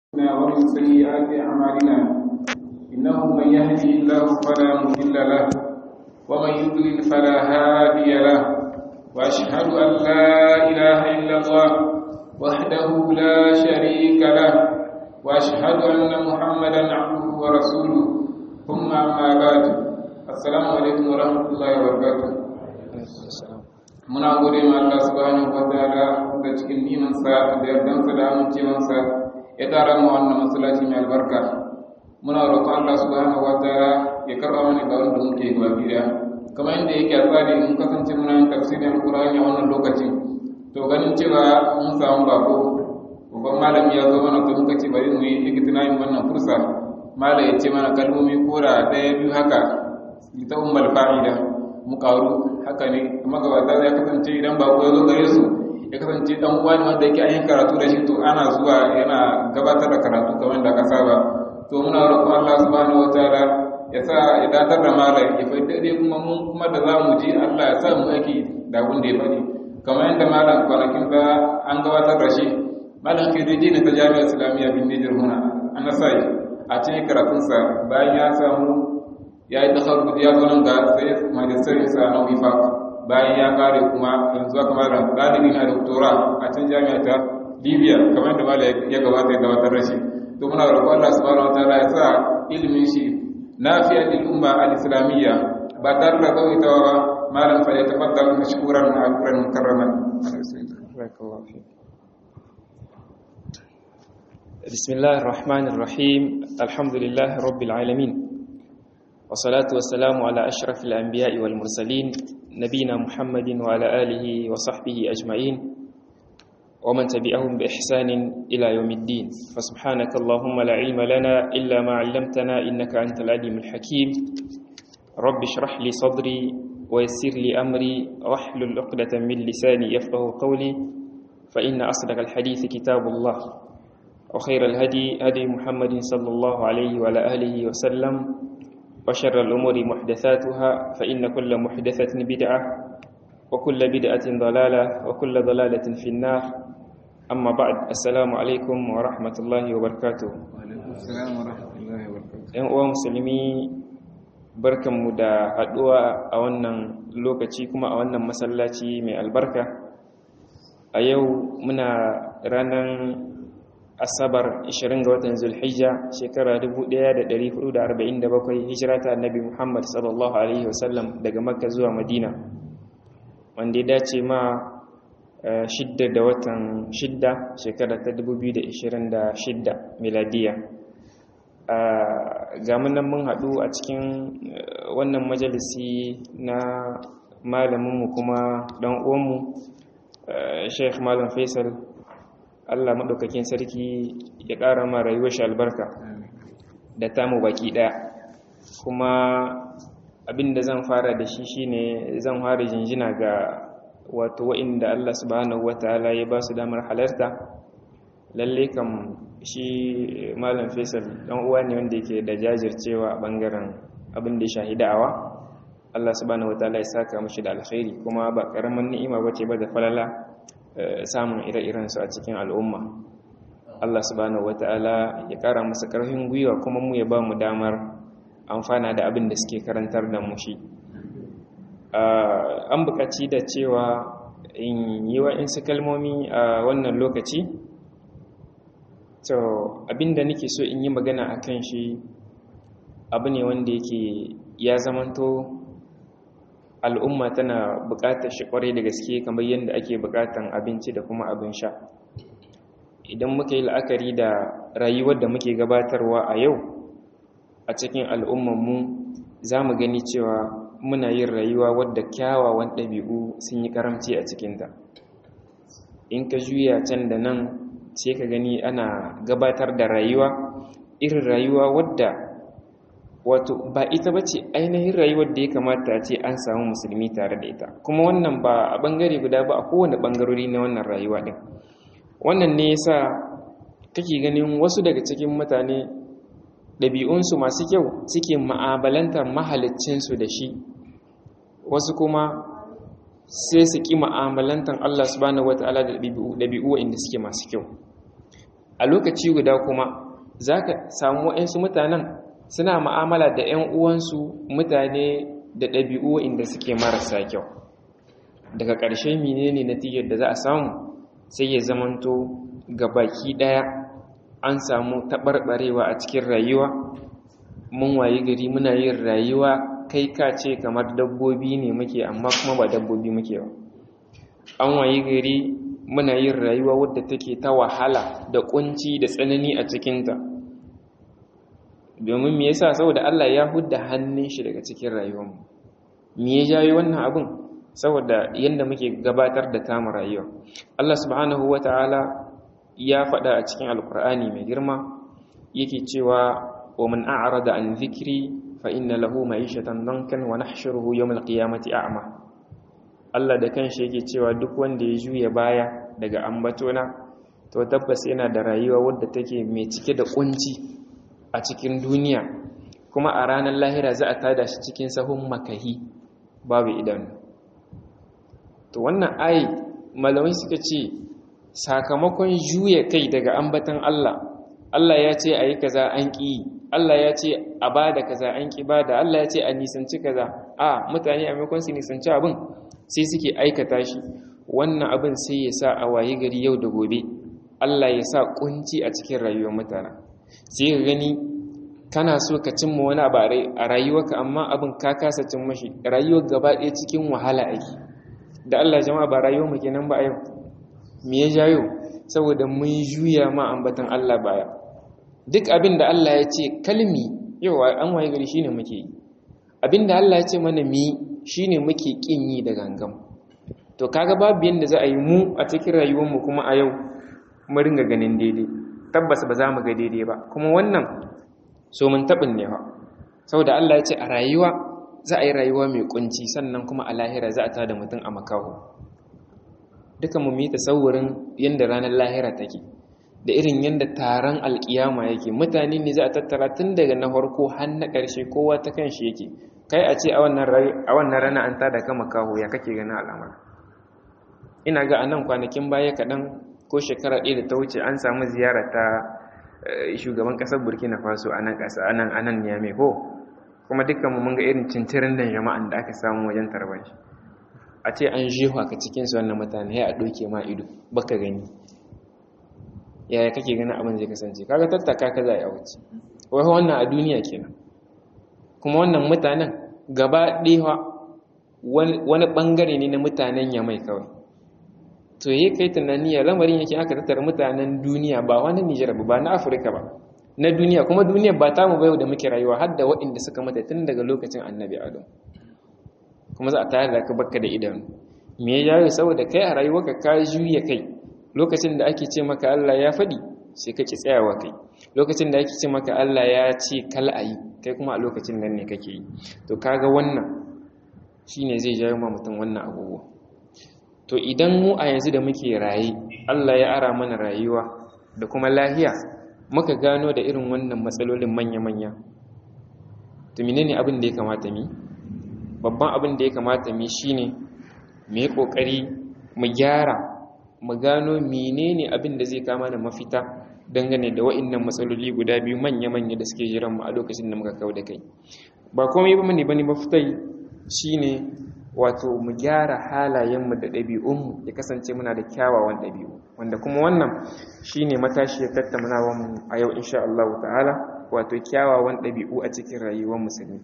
ومن سيئات أعمالنا إنه من يهدي الله فلا مضل له ومن يضلل فلا هادي له وأشهد أن لا إله إلا الله وحده لا شريك له وأشهد أن محمدا عبده ورسوله ثم أما بعد السلام عليكم ورحمة الله وبركاته muna gode ma Allah subhanahu wa ta'ala da cikin nimansa da yardansa da amincewansa ya tara mu wannan masallaci mai albarka muna roƙon Allah subhanahu wa ta'ala ya karɓa mana da wanda muke gaba daya kamar yadda yake a tsari mun kasance muna yin tafsirin alƙur'ani a wannan lokacin to ganin cewa mun samu bako babban malami ya zo mana to muka ce bari mu yi ikitinayin wannan fursa mala ya ce mana kalmomi kora ɗaya biyu haka ita ummul fa'ida mu karu haka ne magabata ya kasance idan ba ya zo gare su ya kasance dan uwa ne wanda yake ayin karatu da shi to ana zuwa yana gabatar da karatu kamar da aka saba to muna roƙon Allah subhanahu wataala ya sa ya datar da malam ya faɗi dai kuma mun kuma da za mu ji Allah ya sa mu aiki da abin da ya faɗi kamar yadda malam kwanakin ba an gabatar da shi malam ke zai na ta jami'ar islamiyya bin Nijar huna an nasai a cikin karatunsa bayan ya samu ya yi tasarrufu ya zo nan ga sai magistarin sa na wifak bayan ya kare kuma yanzu aka mara ɗalibi na doktora a can jami'a ta libya kamar da mala ya gabata ya gabatar da shi to muna roƙon Allah subhanahu wataala ya sa ilimin shi nafiya lil umma al islamiyya ba tare da tsawaitawa ba malam fa ya tafaddal mashkuran ma'akuran mukarraman بسم الله الرحمن الرحيم الحمد لله رب العالمين والصلاة والسلام على أشرف الأنبياء والمرسلين نبينا محمد وعلى آله وصحبه أجمعين ومن تبعهم بإحسان إلى يوم الدين فسبحانك اللهم لا علم لنا إلا ما علمتنا إنك أنت العليم الحكيم رب اشرح لي صدري ويسر لي أمري واحلل عقدة من لساني يفقه قولي فإن أصدق الحديث كتاب الله وخير الهدي هدي محمد صلى الله عليه وعلى آله وسلم وشر الأمور محدثاتها فإن كل محدثة بدعة وكل بدعة ضلالة وكل ضلالة في النار أما بعد السلام عليكم ورحمة الله وبركاته السلام ورحمة الله وبركاته ‘yan uwa musulmi barkanmu da haɗuwa a wannan lokaci kuma a wannan masallaci mai albarka a yau muna ranar asabar 20 ga watan zulhijja shekara 1447 hijira ta annabi muhammad sallallahu alaihi wasallam daga makka zuwa madina wanda ya dace ma shidda da watan shidda shekara ta 2026 miladiya ga munan mun haɗu a cikin wannan majalisi na malaminmu kuma ɗan uwanmu sheikh malam faisal Allah maɗaukakin sarki ya ƙara ma rayuwar shi albarka da tamu baki ɗaya kuma abin da zan fara da shi shine zan fara jinjina ga wato wa'inda Allah subhanahu wataala ya ba su damar halarta lalle kam shi malam Faisal dan uwa ne wanda yake da jajircewa a bangaren abin da ya shahi da'awa Allah subhanahu wataala ya saka mishi da alkhairi kuma ba karaman ni'ima bace ba da falala samun ire-irensu a cikin al'umma Allah subhanahu wata'ala ya ƙara masa ƙarfin gwiwa kuma mu ya ba mu damar amfana da abin da suke karantar da mu shi an buƙaci da cewa in yi wa'insu kalmomi a wannan lokaci to abin da nake so in yi magana a kan shi abu ne wanda yake ya zamanto al'umma tana buƙatar shi ƙwarai da gaske kamar yadda ake buƙatar abinci da kuma abin sha idan muka yi la'akari da rayuwar da muke gabatarwa a yau a cikin al'ummanmu za mu gani cewa muna yin rayuwa wadda kyawawan ɗabi'u sun yi karamci a cikinta in ka juya can da nan sai ka gani ana gabatar da rayuwa irin rayuwa wadda wato ba ita ba ce ainihin rayuwar da ya kamata ce an samu musulmi tare da ita kuma wannan ba a bangare guda ba a kowane bangarori na wannan rayuwa din wannan ne yasa kake ganin wasu daga cikin mutane ɗabi'unsu masu kyau suke ma'abalantar mahalicinsu da shi wasu kuma sai su ƙi ma'amalantar Allah subhanahu wata'ala da ɗabi'u inda suke masu kyau a lokaci guda kuma za ka samu waɗansu mutanen suna ma'amala da 'yan uwansu mutane da ɗabi'u inda suke marasa kyau daga ƙarshe menene natijar da za a samu sai ya zamanto ga baki ɗaya an samu taɓarɓarewa a cikin rayuwa mun wayi gari muna yin rayuwa kai ka ce kamar dabbobi ne muke amma kuma ba dabbobi muke ba an wayi gari muna yin rayuwa wadda take ta wahala da kunci da tsanani a cikinta domin me yasa saboda Allah ya hudda hannun shi daga cikin rayuwarmu me ya jawo wannan abin saboda yanda muke gabatar da tamu rayuwa Allah subhanahu wataala ya faɗa a cikin alkur'ani mai girma yake cewa wa man a'rada an dhikri fa inna lahu ma'ishatan dankan wa nahshuruhu yawm al-qiyamati a'ma Allah da kanshi yake cewa duk wanda ya juya baya daga ambatona to tabbas yana da rayuwa wadda take mai cike da kunci a cikin duniya kuma a ranar lahira za a tada shi cikin sahun makahi babu idanu to wannan ayi malamai suka ce sakamakon juya kai daga ambatan Allah Allah ya ce ayi kaza an ƙi Allah ya ce a bada kaza an ƙi bada Allah ya ce a nisanci kaza a mutane a maimakon su nisanci abin sai suke aikata shi wannan abin sai ya sa a waye gari yau da gobe Allah ya sa kunci a cikin rayuwar mutane sai ka gani kana so ka cimma wani abu a rayuwarka amma abin ka kasa cin mashi rayuwar gaba ɗaya cikin wahala ake da Allah jama'a ba rayuwar mu kenan ba a yau me ya jayo saboda mun juya ma ambatan Allah baya duk abin da Allah ya ce kalmi yau an waye gari shine muke yi abin da Allah ya ce mana mi shine muke kin yi da gangam to kaga babu yanda za a yi mu a cikin rayuwar mu kuma a yau mu ringa ganin daidai tabbas ba za mu ga daidai ba kuma wannan so mun tabin ne fa saboda Allah ya ce a rayuwa za a yi rayuwa mai kunci sannan kuma a lahira za a tada mutum a makaho duka mu yi tasawurin yanda ranar lahira take da irin yanda taron alkiyama yake mutane ne za a tattara tun daga na farko har na ƙarshe kowa ta kanshi yake kai a ce a wannan rana an tada ka makaho ya kake ganin al'amar ina ga anan kwanakin baya kaɗan ko shekara ɗaya da ta wuce an samu ziyara ta shugaban ƙasar burkina faso a nan ƙasa anan anan ne ko kuma dukkan mu mun ga irin cincirin da jama'an da aka samu wajen tarban shi a ce an jefa ka cikin su wannan mutane ya a ɗauke ma ido baka gani yaya kake ganin abin zai kasance kaga tattaka ka za a wuce wai wannan a duniya kenan kuma wannan mutanen gaba ɗaya wani ɓangare ne na mutanen yamai kawai to yi kai tunani ya lamarin yake aka tattara mutanen duniya ba wani nijar ba na afirka ba na duniya kuma duniya ba ta mu bayo da muke rayuwa har da waɗanda suka mata tun daga lokacin annabi adam kuma za a tayar da ka bakka da idanu me ya yawo saboda kai a rayuwarka ka juya kai lokacin da ake ce maka Allah ya faɗi sai ka ki tsayawa kai lokacin da ake ce maka Allah ya ce kal ayi kai kuma a lokacin nan ne kake yi to kaga wannan shine zai jawo ma mutum wannan abubuwa to idan mu a yanzu da muke raye Allah ya ara mana rayuwa da kuma lahiya muka gano da irin wannan matsalolin manya-manya to menene abin da ya kamata mi babban abin da ya kamata mi shine mu yi kokari mu gyara mu gano menene abin da zai kama da mafita dangane da wa'annan matsaloli guda biyu manya-manya da suke jiran mu a lokacin da muka kawo da kai ba komai ba ne bane mafitai shine wato mu gyara halayenmu da ɗabi'unmu ya kasance muna da kyawawan ɗabi'u wanda kuma wannan shine matashi ya tattaunawa mu a yau insha Allah ta'ala wato kyawawan ɗabi'u a cikin rayuwar musulmi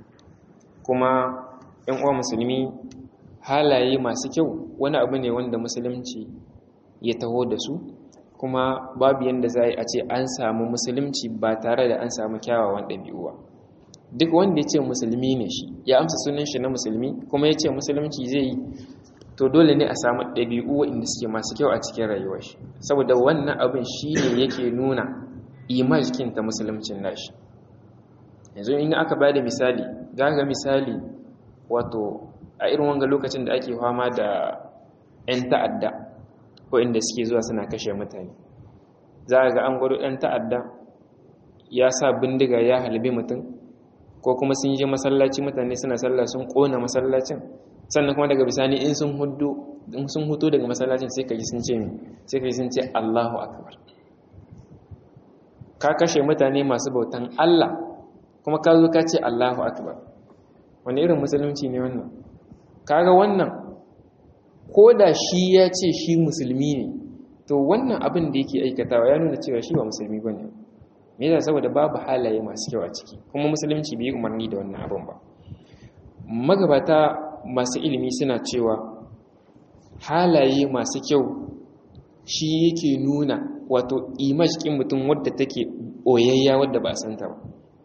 kuma ƴan uwa musulmi halaye masu kyau wani abu ne wanda musulunci ya taho da su kuma babu yanda za a ce an samu musulunci ba tare da an samu kyawawan ɗabi'u ba duk wanda ya ce musulmi ne shi ya amsa sunan shi na musulmi kuma ya ce musulunci zai yi to dole ne a samu ɗabi'u waɗanda suke masu kyau a cikin rayuwar shi saboda wannan abin shi ne yake nuna imajikin ta musuluncin nashi yanzu in aka ba da misali za ga misali wato a irin wanga lokacin da ake fama da 'yan ta'adda waɗanda suke zuwa suna kashe mutane za ga an gwado 'yan ta'adda ya sa bindiga ya halbi mutum ko kuma sun je masallaci mutane suna sallah sun kona masallacin sannan kuma daga bisani in sun hudu in sun huto daga masallacin sai kaji sun ce mi sai kaji sun ce Allahu akbar ka kashe mutane masu bautan Allah kuma ka zo ka ce Allahu akbar wani irin musulunci ne wannan kaga wannan ko da shi ya ce shi musulmi ne to wannan abin da yake aikatawa ya nuna cewa shi ba musulmi ba ne me yasa saboda babu halaye masu kyau a ciki kuma musulunci bai umarni da wannan abin ba magabata masu ilimi suna cewa halaye masu kyau shi yake nuna wato image kin mutum wadda take oyayya wadda ba a santa ba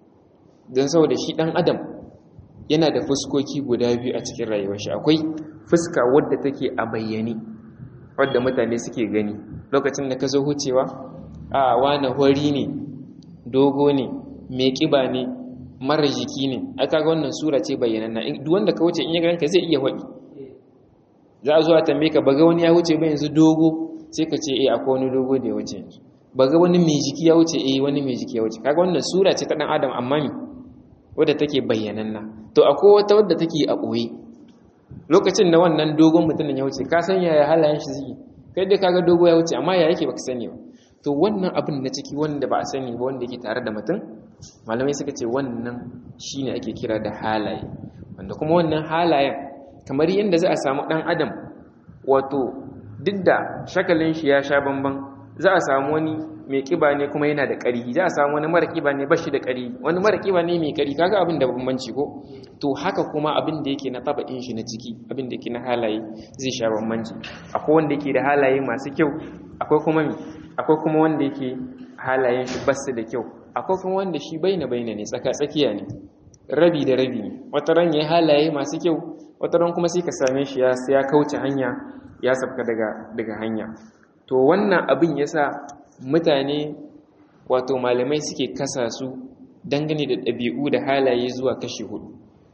don saboda shi dan adam yana da fuskoki guda biyu a cikin rayuwar shi akwai fuska wadda take a bayyane wadda mutane suke gani lokacin da ka zo hucewa a wani hori ne dogo ne mai kiba ne mara jiki ne aka ga wannan sura ce bayyananna duk wanda ka wuce in ya ganka zai iya faɗi za a zo a tambaye ka baga wani ya wuce ba yanzu dogo sai ka ce eh akwai wani dogo da ya wuce yanzu baga wani mai jiki ya wuce eh wani mai jiki ya wuce kaga wannan sura ce ta dan adam amma me wadda take bayyananna to akwai wata wadda take a ɓoye lokacin da wannan dogon mutumin ya wuce ka san yaya halayen shi suke kai dai kaga dogo ya wuce amma ya yake baka sani ba to wannan abin na ciki wanda ba a sani ba wanda yake tare da mutum malamai suka ce wannan shine ake kira da halaye wanda kuma wannan halayen kamar yadda za a samu dan adam wato duk da shakalin shi ya sha bamban za a samu wani mai kiba ne kuma yana da ƙari za a samu wani mara kiba ne bashi da ƙari wani mara kiba ne mai ƙari kaga abin da bambanci ko to haka kuma abin da yake na taba'in shi na ciki abin da yake na halaye zai sha bambanci akwai wanda yake da halaye masu kyau akwai kuma akwai kuma wanda yake halayen shi basu da kyau akwai kuma wanda shi baina baina ne tsaka tsakiya ne rabi da rabi ne wata ran ya halaye masu kyau wata ran kuma sai ka same shi ya ya kauce hanya ya sabka daga daga hanya to wannan abin yasa mutane wato malamai suke kasa su dangane da ɗabi'u da halaye zuwa kashi hudu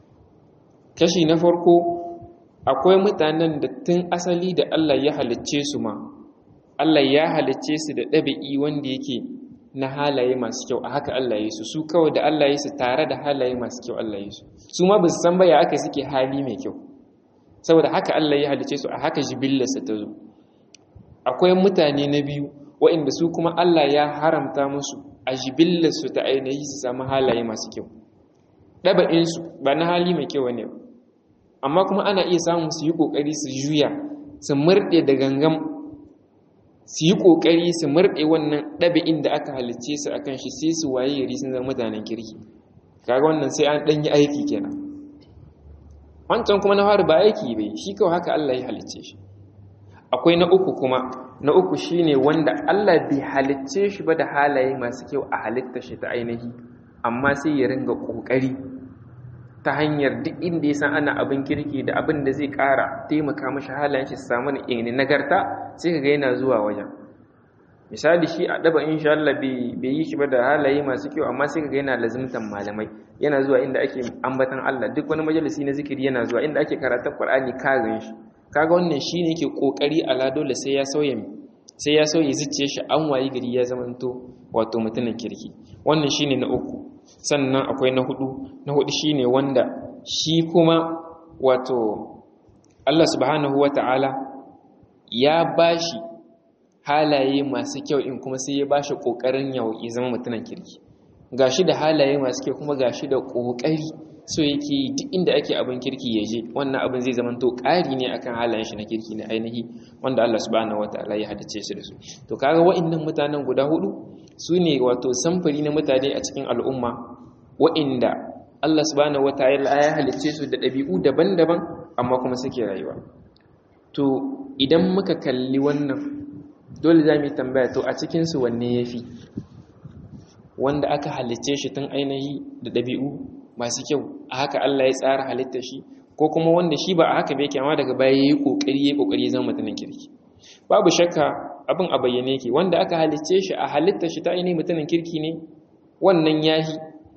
kashi na farko akwai mutanen da tun asali da Allah ya halicce su ma Allah ya halicce su da ɗabi'i wanda yake na halaye masu kyau a haka Allah ya su su kawai da Allah ya su tare da halaye masu kyau Allah ya su su ma ba su san baya aka suke hali mai kyau saboda haka Allah ya halicce su a haka jibillarsa ta zo akwai mutane na biyu waɗanda su kuma Allah ya haramta musu a jibillarsu ta ainihi su samu halaye masu kyau ɗaba'insu ba na hali mai kyau ne amma kuma ana iya samun su yi ƙoƙari su juya su murɗe da gangan su yi ƙoƙari su murɗe wannan ɗaba'in da aka halicce su akan shi sai su waye yari sun zama mutanen kirki kaga wannan sai an ɗan yi aiki kenan wancan kuma na fara ba aiki bai shi kawai haka Allah ya halicce shi akwai na uku kuma na uku shine wanda Allah bai halicce shi ba da halaye masu kyau a halitta shi ta ainihi amma sai ya ringa kokari ta hanyar duk inda ya san ana abin kirki da abin da zai kara taimaka mashi halayen shi su samu ne nagarta sai kaga yana zuwa wajen misali shi a daba insha Allah bai yi shi ba da halaye masu kyau amma sai kaga yana lazimtan malamai yana zuwa inda ake ambatan Allah duk wani majalisi na zikiri yana zuwa inda ake karatun Qur'ani ka gan shi kaga wannan shine yake kokari ala dole sai ya sauya sai ya sauya zuciye shi an wayi gari ya zamanto wato mutumin kirki wannan shine na uku sannan akwai na hudu na hudu shine wanda shi kuma wato Allah subhanahu wata'ala ya bashi halaye masu kyau in kuma sai ya bashi kokarin ya zama mutumin kirki gashi da halaye masu kyau kuma gashi da kokari so yake duk inda ake abin kirki ya je wannan abin zai zama to ƙari ne akan halayen shi na kirki na ainihi wanda Allah subhanahu wataala ya hadace su da su to kaga wa'annan mutanen guda hudu su ne wato samfuri na mutane a cikin al'umma wa'inda Allah subhanahu wataala ya halicce su da ɗabi'u daban-daban amma kuma suke rayuwa to idan muka kalli wannan dole za mu yi tambaya to a cikin su wanne yafi wanda aka halicce shi tun ainihi da ɗabi'u masu kyau a haka Allah ya tsara halittar shi ko kuma wanda shi ba a haka bai kyama daga baya yayi kokari yayi kokari zama mutumin kirki babu shakka abin a bayyane yake wanda aka halicce shi a halittar shi ta ainihin mutumin kirki ne wannan yahi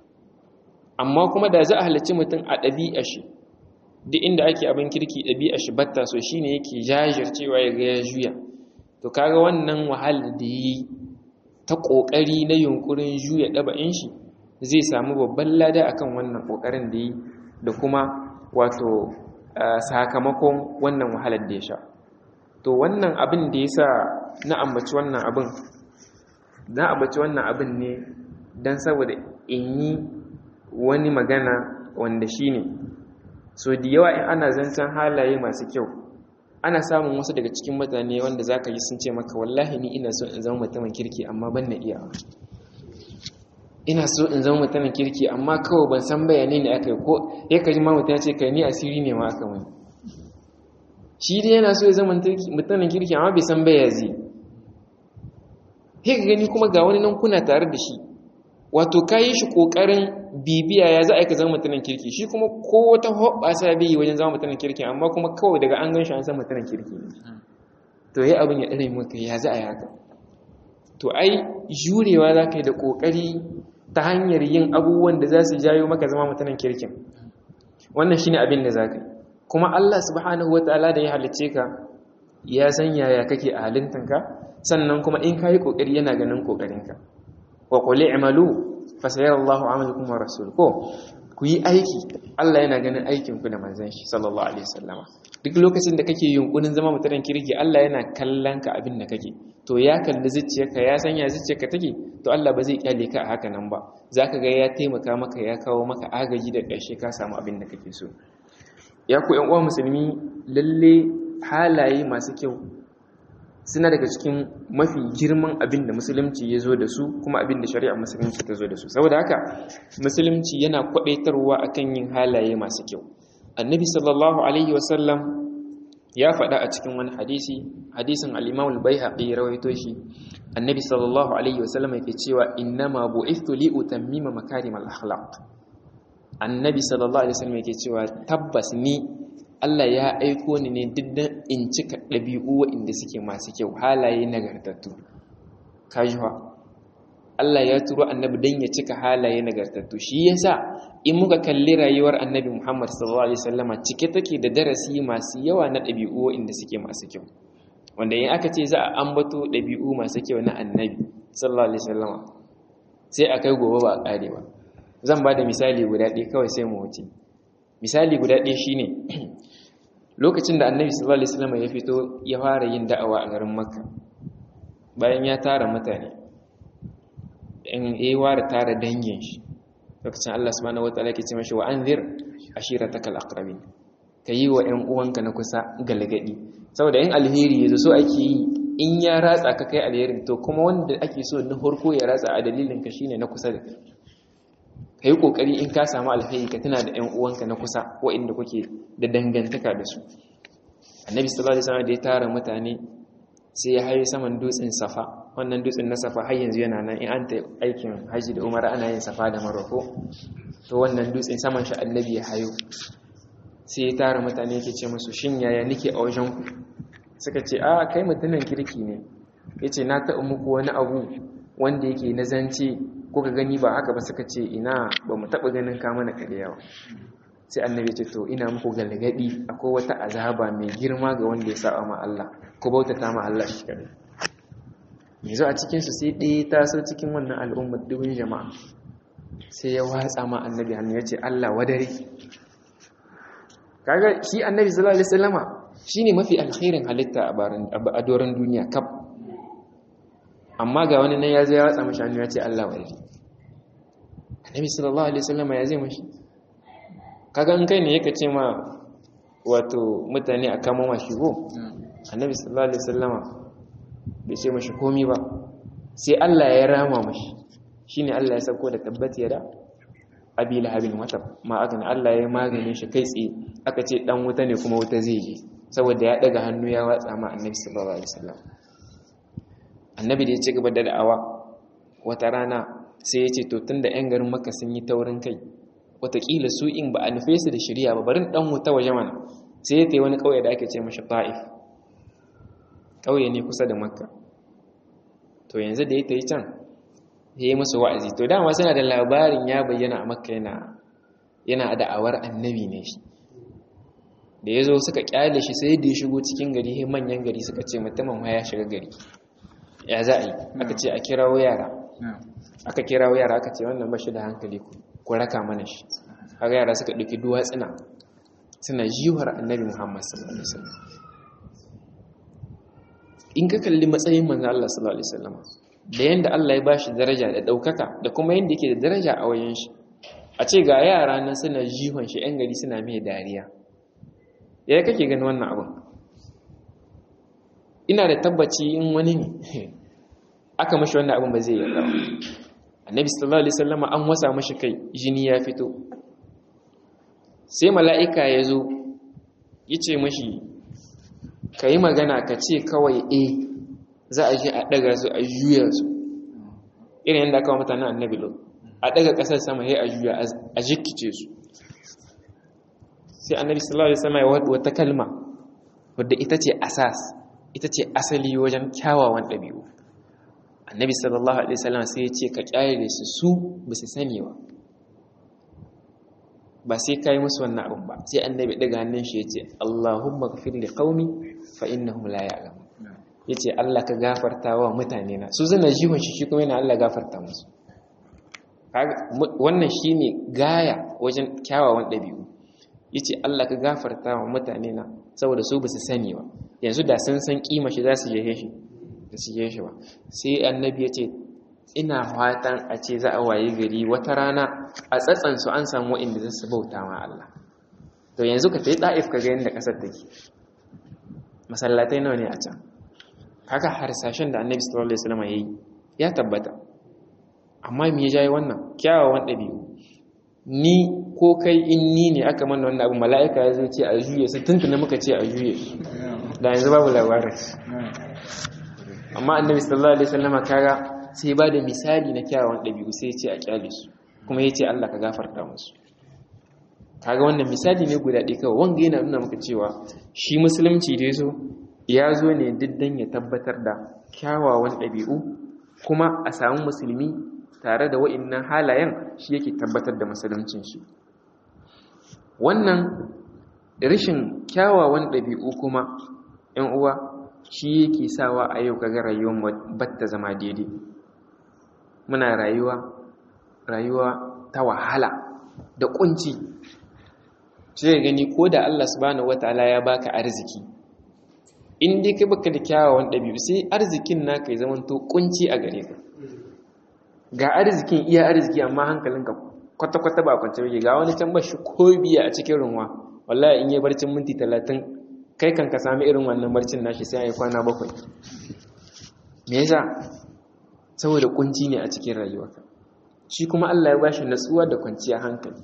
amma kuma da za a halicci mutum a ɗabi'a shi duk inda ake abin kirki ɗabi'a shi batta so shine yake jajircewa ya ga ya juya to kaga wannan wahalar da yi ta kokari na yunkurin juya ɗaba'in shi zai samu babban lada akan wannan kokarin da yi da kuma wato sakamakon wannan wahalar da ya sha to wannan abin da ya sa na ambaci wannan abin dan abaci wannan abin ne dan saboda in yi wani magana wanda shine so da yawa in ana zancen halaye masu kyau ana samun wasu daga cikin mutane wanda za ka yi sun ce maka wallahi ni ina so in zama mutumin kirki amma ban na iya ina so in zama mutumin kirki amma kawai ban san bayanai ne aka yi ko ya kaji ma mutum ya ce kai ni asiri ne ma aka mani shi dai yana so ya zama mutumin kirki amma bai san baya zai sai ka gani kuma ga wani nan kuna tare da shi wato ka yi shi ƙoƙarin bibiya ya za a yi ka zama mutumin kirki shi kuma ko wata hoɓasa bai yi wajen zama mutumin kirki amma kuma kawai daga an gan shi an san mutumin kirki ne to yi abin ya ɗare maka ya za a yi haka to ai jurewa za ka yi da ƙoƙari ta hanyar yin abubuwan da za su jayo maka zama mutumin kirkin wannan shine abin da za ka yi kuma Allah subhanahu wa ta'ala da ya halicce ka ya san yaya kake a halintanka sannan kuma in ka yi ƙoƙari yana ganin ƙoƙarinka wa quli i'malu fasayara Allahu 'amalukum wa rasul ko ku yi aiki Allah yana ganin aikin ku da manzon shi sallallahu alaihi wasallama duk lokacin da kake yunkurin zama mutanen kirki Allah yana kallon ka abin da kake to ya kalli zuciyarka ya sanya zuciyarka take to Allah ba zai kyale ka a haka nan ba zaka ga ya taimaka maka ya kawo maka agaji da ƙarshe ka samu abin da kake so ya ku ƴan uwa musulmi lalle halaye masu kyau suna daga cikin mafi girman abin da musulunci ya zo da su kuma abin da shari'a musulunci ta zo da su saboda haka musulunci yana kwadaitarwa akan yin halaye masu kyau annabi sallallahu alaihi wasallam ya faɗa a cikin wani hadisi hadisin al-imam al-baihaqi rawaito shi annabi sallallahu alaihi wasallam yake cewa innama bu'ithtu li utammima makarim al-akhlaq annabi sallallahu alaihi wasallam yake cewa tabbas ni Allah ya aiko ni ne diddan in cika ɗabi'u waɗanda suke masu kyau halaye nagartattu kajuwa Allah ya turo annabi don ya cika halaye nagartattu shi yasa in muka kalli rayuwar annabi Muhammad sallallahu alaihi wasallama cike take da darasi masu yawa na ɗabi'u waɗanda suke masu kyau wanda in aka ce za a ambato ɗabi'u masu kyau na annabi sallallahu alaihi wasallama sai a kai gobe ba a ƙare ba zan ba da misali guda ɗaya kawai sai mu wuce misali guda ɗaya shine lokacin da annabi sallallahu alaihi wasallam ya fito ya fara yin da'awa a garin makka bayan ya tara mutane in ya ware tara dangin shi lokacin Allah subhanahu wataala yake ce mashi wa anzir ashiratakal aqrabin kayi wa ƴan uwanka na kusa galgadi saboda in alheri yazo so ake yi in ya ratsa ka kai alherin to kuma wanda ake so na farko ya ratsa a dalilin ka shine na kusa da kai ka yi ƙoƙari in ka samu alheri ka tuna da 'yan uwanka na kusa waɗanda kuke da dangantaka da su annabi sallallahu alaihi wasallam da ya tara mutane sai ya haye saman dutsen safa wannan dutsen na safa har yanzu yana nan in an ta aikin haji da umara ana yin safa da maroko to wannan dutsen saman shi annabi ya hayo sai ya tara mutane yake ce musu shin yaya nake a wajen ku suka ce a kai mutumin kirki ne yace na taɓa muku wani abu wanda yake na zance kuka gani ba haka ba suka ce ina ba mu taɓa ganin ka mana yawa sai annabi ce to ina muku galgadi akwai wata azaba mai girma ga wanda ya saba ma Allah ko bautata ma Allah shi kadai yanzu a cikin su sai ɗaya ta so cikin wannan al'ummar dubin jama'a sai ya watsa ma annabi hannu ya ce Allah wadare kaga shi annabi sallallahu alaihi wasallama shine mafi alkhairin halitta a doron duniya kaf amma ga wani nan ya zo ya watsa mashi hannu ya ce Allah wa yari annabi sallallahu alaihi wasallam ya zai mashi kaga in kai ne yake ce ma wato mutane a kama mashi go annabi sallallahu alaihi wasallam bai ce mashi komi ba sai Allah ya rama mashi shine Allah ya sako da tabbati ya da abi lahabin wata ma aka ne Allah ya magane shi kai tsaye aka ce dan wuta ne kuma wuta zai je saboda ya daga hannu ya watsa ma annabi sallallahu alaihi wasallam annabi da ya ci gaba da da'awa wata rana sai ya ce to tun da 'yan garin maka sun yi taurin kai watakila su in ba a nufe su da shirya ba barin dan wuta waje mana sai ya ta wani ƙauye da ake ce mashi ta'if ƙauye ne kusa da makka to yanzu da ya ta yi can ya yi musu wa'azi to dama suna da labarin ya bayyana a makka yana yana da'awar annabi ne shi da ya zo suka kyale shi sai da ya shigo cikin gari manyan gari suka ce mutumin ya shiga gari ya za a yi aka ce a kirawo yara aka kirawo yara aka ce wannan bashi da hankali ku raka mana shi haka yara suka ɗauki duwatsuna suna jiwar annabi muhammad sallallahu alaihi wasallam in ka kalli matsayin manzo Allah sallallahu alaihi wasallam da yanda Allah ya bashi daraja da daukaka da kuma yanda yake da daraja a wajen shi a ce ga yara nan suna jihon shi yan gari suna mai dariya yaya kake gani wannan abin ina da tabbaci in wani ne aka mashi wannan abin ba zai yarda annabi sallallahu alaihi wasallam an wasa mashi kai jini ya fito sai mala'ika ya zo ya ce mashi ka yi magana ka ce kawai e za a je a ɗaga su a juya su irin yadda aka wa mutanen annabi lo a ɗaga ƙasar sama ya a juya a jikice su sai annabi sallallahu alaihi wasallam ya wata kalma wadda ita ce asas ita ce asali wajen kyawawan ɗabi'u annabi sallallahu alaihi wasallam sai ya ce ka kyale su su ba su sani ba ba sai kai musu wannan abin ba sai annabi daga hannun shi ya ce Allahumma ghfir li qaumi fa innahum la ya'lamun yace Allah ka gafarta wa mutane na su zana jihon shi shi kuma yana Allah gafarta musu wannan shine gaya wajen kyawawan ɗabi'u yace Allah ka gafarta wa mutane na saboda su ba su sani ba yanzu da sun san kima shi za su je shi da su je shi ba sai annabi ya ce ina fatan a ce za a waye gari wata rana a tsatsansu an samu inda za su bauta ma Allah to yanzu ka tayi da'if ka ga yadda kasar take masallatai nawa ne a can haka harsashen da annabi sallallahu alaihi wasallam yayi ya tabbata amma me ya jayi wannan kyawawan dabi'u ni ko kai in ni ne aka mana wannan abu mala'ika ya zo ce a juye su tuntuna muka ce a juye da yanzu babu labarin amma annabi sallallahu alaihi wasallam kaga sai ba da misali na kyawawan ɗabi'u sai ya ce a kyale su kuma ya ce Allah ka gafarta musu kaga wannan misali ne guda ɗaya kawai wanga yana nuna maka cewa shi musulunci da yazo ya zo ne diddan ya tabbatar da kyawawan ɗabi'u kuma a samu musulmi tare da wa'innan halayen shi yake tabbatar da musuluncin shi wannan rashin kyawawan ɗabi'u kuma ‘yan uwa shi yake sawa a yau kaga rayuwar batta zama daidai muna rayuwa rayuwa ta wahala da kunci sai gani ko da Allah subhanahu wataala ya baka arziki in dai kai baka da kyawawan ɗabi'u sai arzikin naka ya zama to kunci a gare ka ga arzikin iya arziki amma hankalinka kwata-kwata ba kwance bake ga wani can bashi ko biya a cikin runwa wallahi in yi barcin minti talatin kai kan ka sami irin wannan barcin nashi sai a yi kwana bakwai me yasa saboda kunci ne a cikin rayuwarka shi kuma Allah ya bashi natsuwa da kwanciya hankali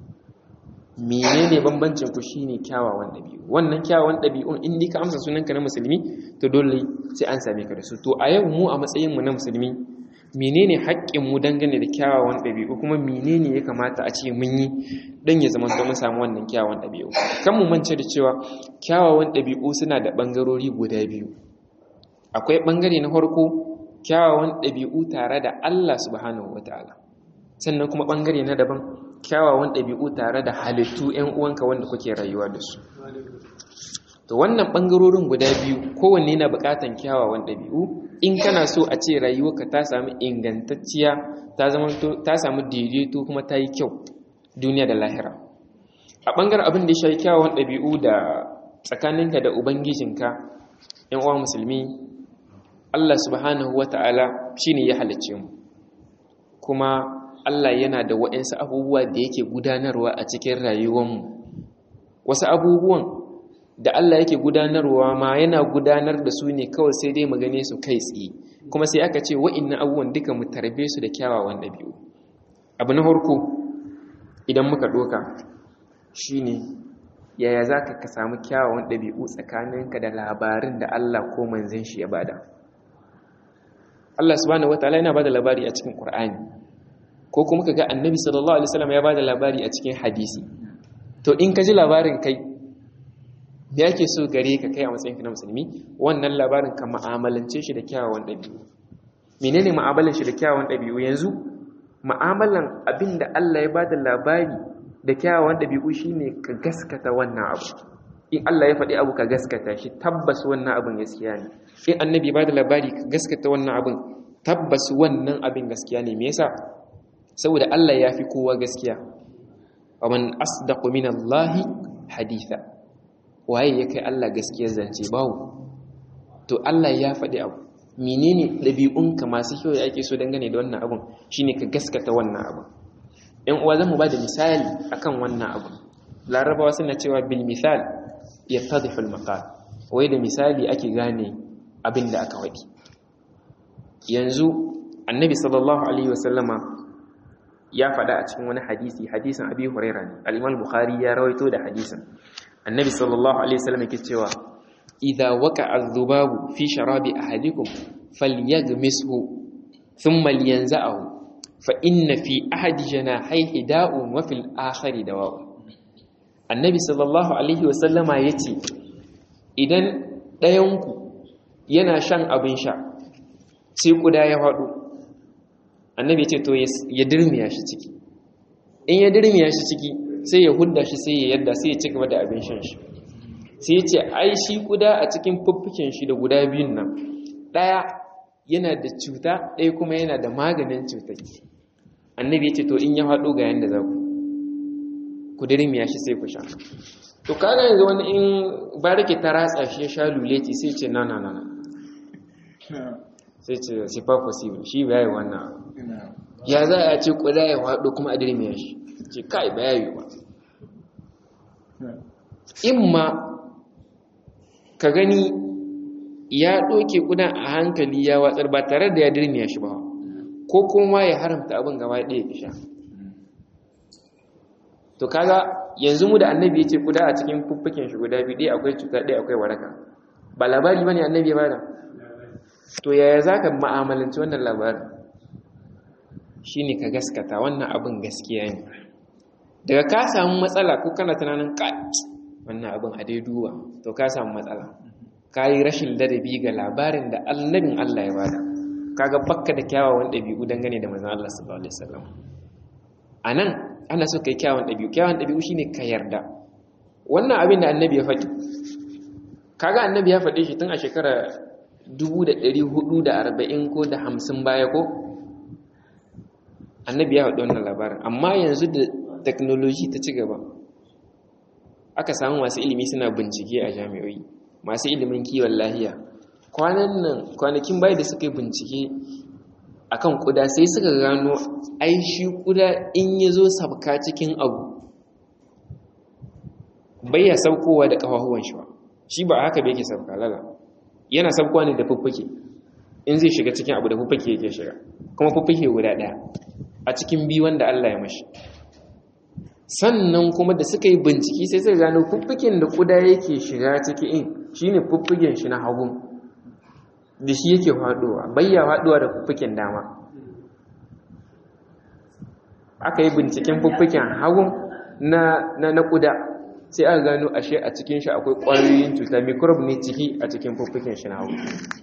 menene bambancin ku shine kyawawan dabi'u wannan kyawawan dabi'un in ka amsa sunanka na musulmi to dole sai an same ka da su to a yau mu a matsayin mu na musulmi menene haƙƙin mu dangane da kyawawan dabi'u kuma menene ya kamata a ce mun yi dan ya zama mun samu wannan kyawawan dabi'u kan mu mance da cewa kyawawan dabi'u suna da bangarori guda biyu akwai bangare na farko kyawawan ɗabi'u tare da Allah subhanahu wata'ala sannan kuma ɓangare na daban kyawawan ɗabi'u tare da halittu 'yan uwanka wanda kuke rayuwa da su to wannan ɓangarorin guda biyu kowanne na buƙatan kyawawan ɗabi'u in kana so a ce rayuwarka ta samu ingantacciya ta samu daidaito kuma ta yi kyau duniya da lahira a ɓangaren abin da ya shayi kyawawan ɗabi'u da tsakaninka da ubangijinka 'yan uwa musulmi Allah subhanahu wa ta'ala shi ne ya halicce mu kuma Allah yana da waɗansu abubuwa da yake gudanarwa a cikin rayuwanmu wasu abubuwan da Allah yake gudanarwa ma yana gudanar da su ne kawai sai dai magane su kai tsaye kuma sai aka ce wa'innan abubuwan duka mu tarbe su da kyawawan ɗabi'u abu na farko idan muka ɗoka shi ne yaya za ka samu kyawawan ɗabi'u tsakaninka da labarin da Allah ko manzan shi ya bada Allah subhanahu wataala yana bada labari a cikin Qur'ani ko kuma kaga Annabi sallallahu alaihi wasallam ya bada labari a cikin hadisi to in ka ji labarin kai me yake so gare ka kai a matsayin ka na musulmi wannan labarin ka mu'amalance shi da kyawawan dabi'u menene mu'amalan shi da kyawawan dabi'u yanzu mu'amalan abinda Allah ya bada labari da kyawawan dabi'u shine ka gaskata wannan abu in Allah ya faɗi abu ka gaskata shi tabbas wannan abin gaskiya ne in annabi ba da labari ka gaskata wannan abin tabbas wannan abin gaskiya ne me yasa saboda Allah ya fi kowa gaskiya wa man asdaqu min Allah haditha waye ya kai Allah gaskiyar zance bawo to Allah ya faɗi abu menene ɗabi'unka masu kyau da ake so dangane da wannan abun shine ka gaskata wannan abun ‘yan uwa zan mu ba da misali akan wannan abun larabawa suna cewa bil misal ya tadhiful maqal wai da misali ake gane abin da aka waɗi yanzu annabi sallallahu alaihi wasallama ya faɗa a cikin wani hadisi hadisin abi huraira ne al-imam bukhari ya rawaito da hadisin annabi sallallahu alaihi wasallam yake cewa idza waqa'a adh-dhubabu fi sharabi ahadikum falyaghmishu thumma liyanza'ahu fa inna fi ahadi janahayhi da'un wa fil akhari dawa'un annabi sallallahu alaihi wasallama yace idan ɗayanku yana shan abin sha sai kuda ya faɗo annabi ce to ya dirmiya shi ciki in ya dirmiya shi ciki sai ya hudda shi sai ya yadda sai ya ci gaba da abin shan shi sai ya ce ai shi kuda a cikin fuffukin shi da guda biyun nan ɗaya yana da cuta ɗaya kuma yana da maganin cutar annabi ya ce to in ya faɗo ga yanda za ku ku dirmiya shi sai ku sha to kaga yanzu wani in barake ta ratsa shi ya sha luleti sai ce na na na na sai ce c'est pas possible shi ba yi wannan ya za a ce kuda ya haɗo kuma a dirmiya shi ce kai ba ya yi ba in ma ka gani ya ɗoke kudan a hankali ya watsar ba tare da ya dirmiya shi ba ko kuma ya haramta abin gaba ɗaya ya sha to kaga yanzu mu da annabi ya ce kuda a cikin fuffuken shi guda biyu ɗaya akwai cuta ɗaya akwai waraka ba labari ba ne annabi ya bada to yaya za ka ma'amalanci wannan labarin shi ne ka gaskata wannan abin gaskiya ne daga ka samu matsala ko kana tunanin ka wannan abin a dai duba to ka samu matsala ka yi rashin ladabi ga labarin da annabin Allah ya bada kaga bakka da kyawawan ɗabi'u dangane da manzon Allah sallallahu alaihi wasallam anan ana so kai kyawun ɗabi'u kyawun ɗabi'u shine ka yarda wannan abin da annabi ya faɗi kaga annabi ya faɗe shi tun a shekara 1440 ko da 50 baya ko annabi ya faɗi wannan labarin amma yanzu da technology ta ci gaba aka samu masu ilimi suna bincike a jami'oi masu ilimin kiwon lahiya kwanan nan kwanakin baya da suka yi bincike akan kuda sai suka gano ai shi kuda in ya zo sabka cikin abu bai ya saukowa da ƙafafuwan shi ba shi ba haka bai ke sabka lala yana sabkowa ne da fuffuke in zai shiga cikin abu da fuffuke yake shiga kuma fuffuke guda ɗaya a cikin biyu wanda Allah ya mashi sannan kuma da suka yi bincike sai suka gano fuffuken da kuda yake shiga ciki in shine fuffuken shi na hagu da shi yake faduwa bayya faduwa da fuffuken dama aka yi binciken fuffuken hagu na na na kuda sai aka gano ashe a cikin shi akwai ƙwayoyin cuta microbe ne ciki a cikin fuffuken shi na hagu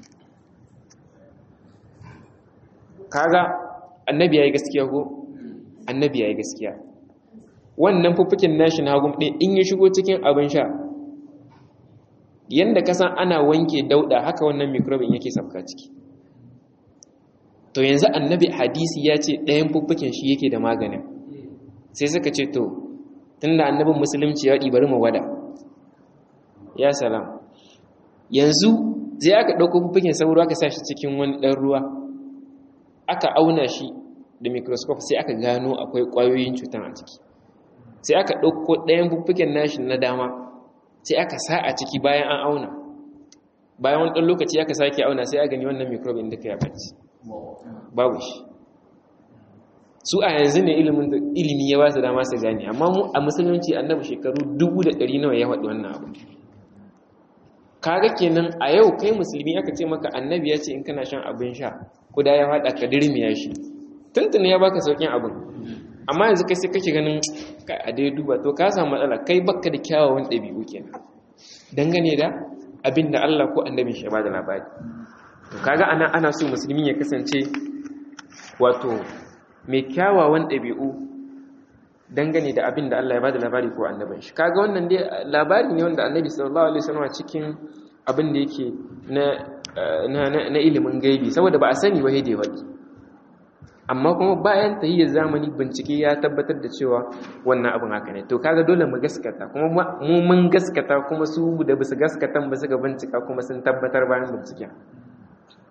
kaga annabi yayi gaskiya ko annabi yayi gaskiya wannan fuffuken nashi na hagu ɗin in ya shigo cikin abin sha yanda ka san ana wanke dauda haka wannan mikrobin yake sabka ciki to yanzu annabi hadisi ya ce ɗayan fuffuken shi yake da maganin sai suka ce to tunda annabin musulunci ya ɗi bari mu wada ya salam yanzu zai aka ɗauko fuffuken sauro aka sa shi cikin wani ɗan ruwa aka auna shi da microscope sai aka gano akwai ƙwayoyin cutan a ciki sai aka ɗauko ɗayan fuffuken nashi na dama sai aka sa a ciki bayan an auna bayan wani ɗan lokaci aka sake auna sai a gani wannan microbe inda ka yabanci babu shi su a yanzu ne ilimi ya ba su dama su gani amma mu a musulunci annabi shekaru dubu da ɗari nawa ya faɗi wannan abu kaga kenan a yau kai musulmi aka ce maka annabi ya ce in kana shan abin sha kuda ya faɗa ka dirmiya shi tuntuni ya baka saukin abin amma yanzu kai sai kake ganin kai a dai duba to ka samu matsala kai baka da kyawawan ɗabi'u kenan dangane da abin da Allah ko annabi shi ba da labari to kaga ana ana so musulmi ya kasance wato mai kyawawan ɗabi'u dangane da abin da Allah ya ba da labari ko annabin shi kaga wannan dai labari ne wanda annabi sallallahu alaihi wasallam cikin abin da yake na na ilimin gaibi saboda ba a sani ba da wadi amma kuma bayan tahiyyar zamani bincike ya tabbatar da cewa wannan abin haka ne to kaga dole mu gaskata kuma mu mun gaskata kuma su da basu gaskatan ba suka bincika kuma sun tabbatar bayan binciken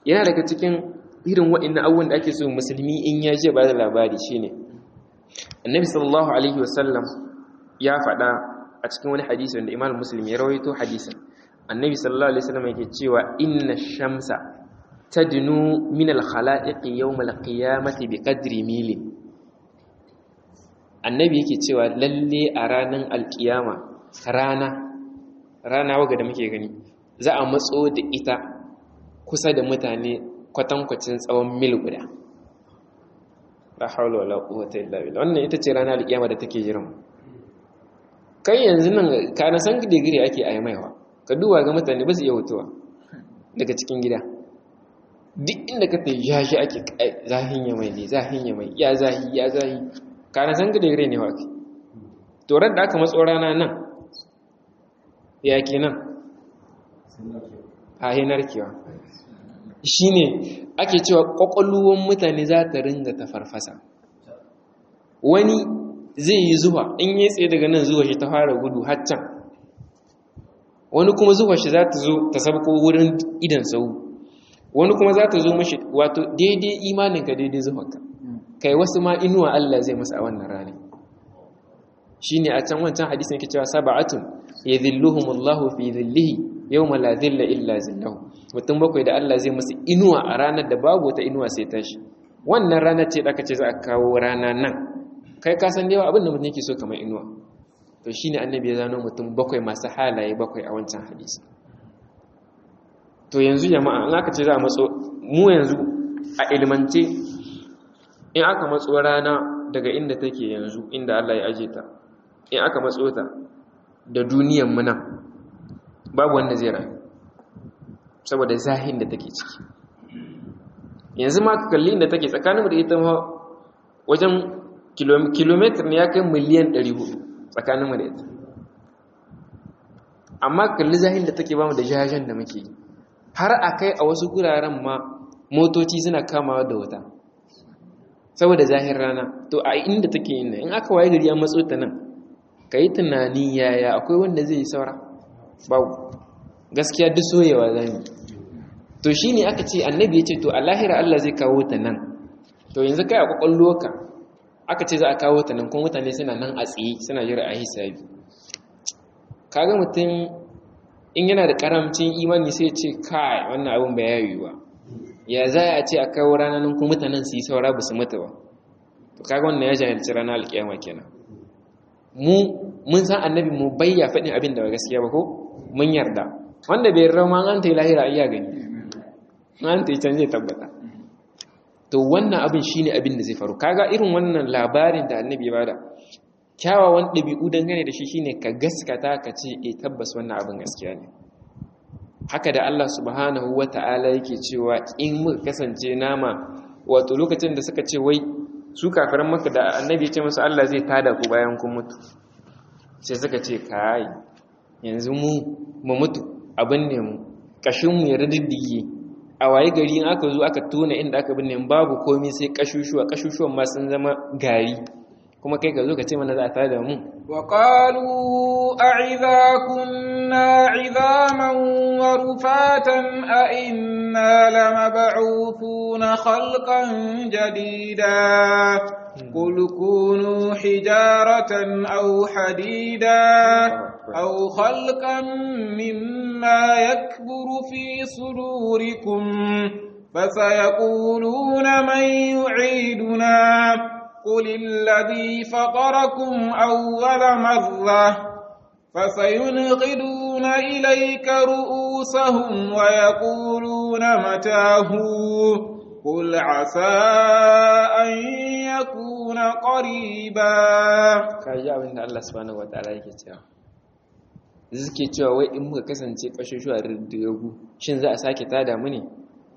yana daga cikin irin waɗannan abubuwan da ake so musulmi in ya je ba da labari shine annabi sallallahu alaihi wasallam ya faɗa a cikin wani hadisi wanda imam muslim ya rawaito hadisin annabi sallallahu alaihi wasallam yake cewa inna shamsa tadnu min al-khalaiq yawm al-qiyamati bi qadri milin annabi yake cewa lalle a ranar alkiyama rana rana waga da muke gani za a matso da ita kusa da mutane kwatankwacin tsawon mil guda la haula wala quwwata illa billah wannan ita ce ranar alkiyama da take jiran kai yanzu nan ka na san digiri ake a maiwa ka duba ga mutane ba su iya hutuwa daga cikin gida duk inda ka ta yashi ake zahin ya mai ne zahin ya mai ya zahi ya zahi ka na san digiri ne wa to ran da aka matso rana nan ya kenan a hinar kiwa shine ake cewa kwakwalwan mutane za ta ringa ta farfasa wani zai yi zuwa in yi tsaye daga nan zuwa shi ta fara gudu haccan wani kuma zuwa shi za ta zo ta sabko wurin idan sau wani kuma za ta zo mashi wato daidai imaninka daidai zuwanka kai wasu ma inuwa Allah zai masa a wannan rana shi ne a can wancan hadisun yake cewa saba'atun ya zilluhumullahu fi zillihi yau ma la zilla illa zillahu mutum bakwai da Allah zai masa inuwa a ranar da babu wata inuwa sai tashi wannan ranar ce da aka ce za a kawo rana nan kai ka san yawa abin da mutum yake so kamar inuwa to shine annabi ya zano mutum bakwai masu halaye bakwai a wancan hadisi to yanzu jama'a in aka ce za a matso mu yanzu a ilmance in aka matso rana daga inda take yanzu inda Allah ya aje ta in aka matso ta da duniyan mu nan babu wanda zai rayu saboda zahin da take ciki yanzu ma ka kalli inda take tsakaninmu da ita wajen kilomitar ne ya kai miliyan 400 tsakaninmu da ita amma kalli zahin da take bamu da jajen da muke har a kai a wasu guraren ma motoci suna kamawa da wuta saboda zahir rana to a inda take yin in aka waye gari an matso ta nan ka yi tunani yaya akwai wanda zai yi saura babu gaskiya duk soyewa zami to shi ne aka ce annabi ya ce to a lahira Allah zai kawo ta nan to yanzu kai a kwakwallo ka aka ce za a kawo ta nan kuma mutane suna nan a tsaye suna jira a hisabi kaga mutum in yana da karamcin imani sai ce kai wannan abin ba yayi ba ya za a ce a kawo ranar nan kuma mutanen su yi saura ba su mutu ba to kaga wannan ya jahilci ranar alkiyama kenan mu mun san annabi mu bayya faɗin abin da ba gaskiya ba ko mun yarda wanda bai yarda ma an ta yi lahira iya gani an ta yi can zai tabbata to wannan abin shine abin da zai faru kaga irin wannan labarin da annabi ya bada kyawawan ɗabi'u dangane da shi shine ka gaskata ka ce e tabbas wannan abin gaskiya ne haka da Allah subhanahu wata'ala yake cewa in muka kasance nama wato lokacin da suka ce wai su kafiran maka da annabi ya ce musu Allah zai tada ku bayan kun mutu sai suka ce kai yanzu mu mu mutu abin ne mu kashin mu ya riddige a waye gari in aka zo aka tona inda aka binne babu komai sai kashushuwa kashushuwan ma sun zama gari kuma kai ka zo ka ce mana za a tada mu wa qalu a'idha kunna 'idhaman wa rufatan a inna lamab'uthuna khalqan jadida qul kunu hijaratan aw hadida aw khalqan mimma yakburu fi sudurikum فسيقولون من يعيدنا قل الذي فطركم أول مرة فسينغدون إليك رؤوسهم ويقولون متاه قل عسى أن يكون قريبا kaji abin da Allah subhanahu wataala yake cewa suke cewa wai in muka kasance kashushuwa riddiyagu shin za a sake tada mu ne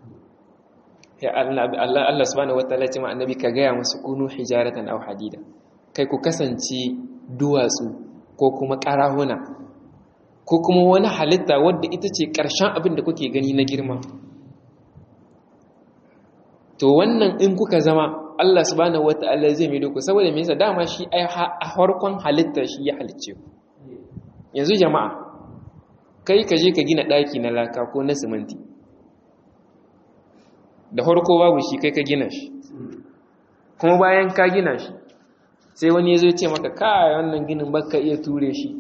Allah Allah subhanahu wataala ce ma annabi ka gaya musu kunu hijaratan aw hadida kai ku kasance duwatsu ko kuma karahuna ko kuma wani halitta wadda ita ce ƙarshen abin da kuke gani na girma to wannan in kuka zama Allah subhanahu wataala zai mai ku saboda me yasa dama shi ai a farkon halitta shi ya halicce ku yanzu jama'a kai ka je ka gina ɗaki na laka ko na siminti da farko babu shi kai ka gina shi kuma bayan ka gina shi sai wani ya zo ce maka kai wannan ginin baka iya ture shi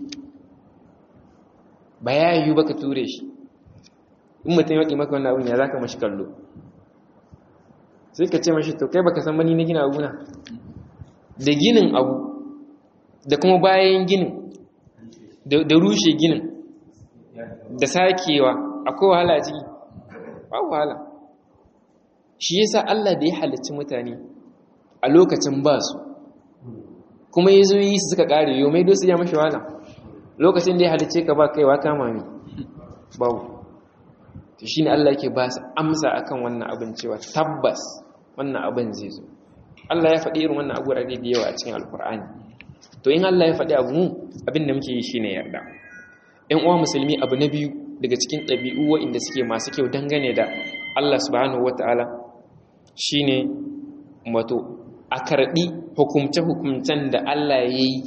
ba ya yiwu baka ture shi in mutum ya maka wannan abin ya zaka mashi kallo sai ka ce mashi to kai baka san mani na gina abuna da ginin abu da kuma bayan ginin da rushe ginin da sakewa akwai wahala a ciki ba wahala shi yasa Allah da ya halicci mutane a lokacin ba su kuma ya zo yi su suka kare yau mai dosu ya mashi wahala lokacin da ya halicce ka ba kaiwa kama mi babu to shine Allah yake ba su amsa akan wannan abin cewa tabbas wannan abin zai zo Allah ya faɗi irin wannan abu da yawa a cikin alkur'ani to in Allah ya faɗi abu mu abin da muke yi shine yarda ƴan uwa musulmi abu na biyu daga cikin ɗabi'u waɗanda suke masu kyau dangane da Allah subhanahu wata'ala shine wato a karɓi hukumce-hukumcen da Allah ya yi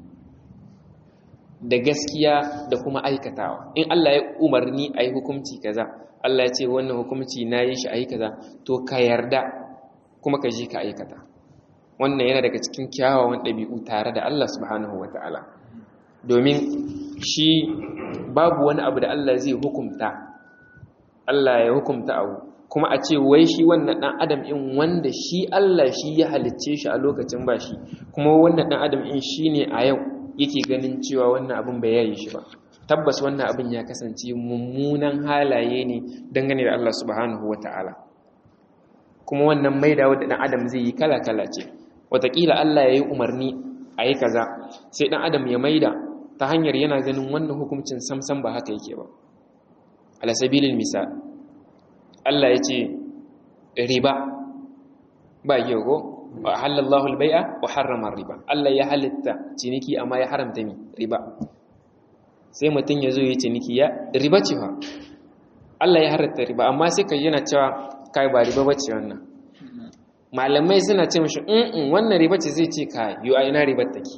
da gaskiya da kuma aikatawa in Allah ya umarni a yi hukumci kaza Allah ya ce wannan hukumci na yi shi a yi kaza to ka yarda kuma ka je ka aikata wannan yana daga cikin kyawawan ɗabi'u tare da Allah subhanahu wa ta'ala domin shi babu wani abu da Allah zai hukumta Allah ya hukumta abu kuma a ce wai shi wannan ɗan adam in wanda shi Allah shi ya halicce shi a lokacin ba shi kuma wannan ɗan adam in shi ne a yau yake ganin cewa wannan abin bai yayi shi ba tabbas wannan abin ya kasance mummunan halaye ne dangane da Allah subhanahu wa ta'ala kuma wannan maida wadda ɗan adam zai yi kala-kala ce watakila Allah ya yi umarni a yi kaza sai ɗan adam ya maida ta hanyar yana ganin wannan hukuncin samsam ba haka yake ba alasabilin misal Allah ya ce riba ba yau ko wa halallahu albai'a wa harrama riba Allah ya halitta ciniki amma ya haramta mi riba sai mutum ya zo ya ciniki ya riba ce fa Allah ya halatta riba amma sai ka yana cewa kai ba riba bace wannan malamai suna ce mashi in wannan riba ce zai ce kai yo a ina ribar take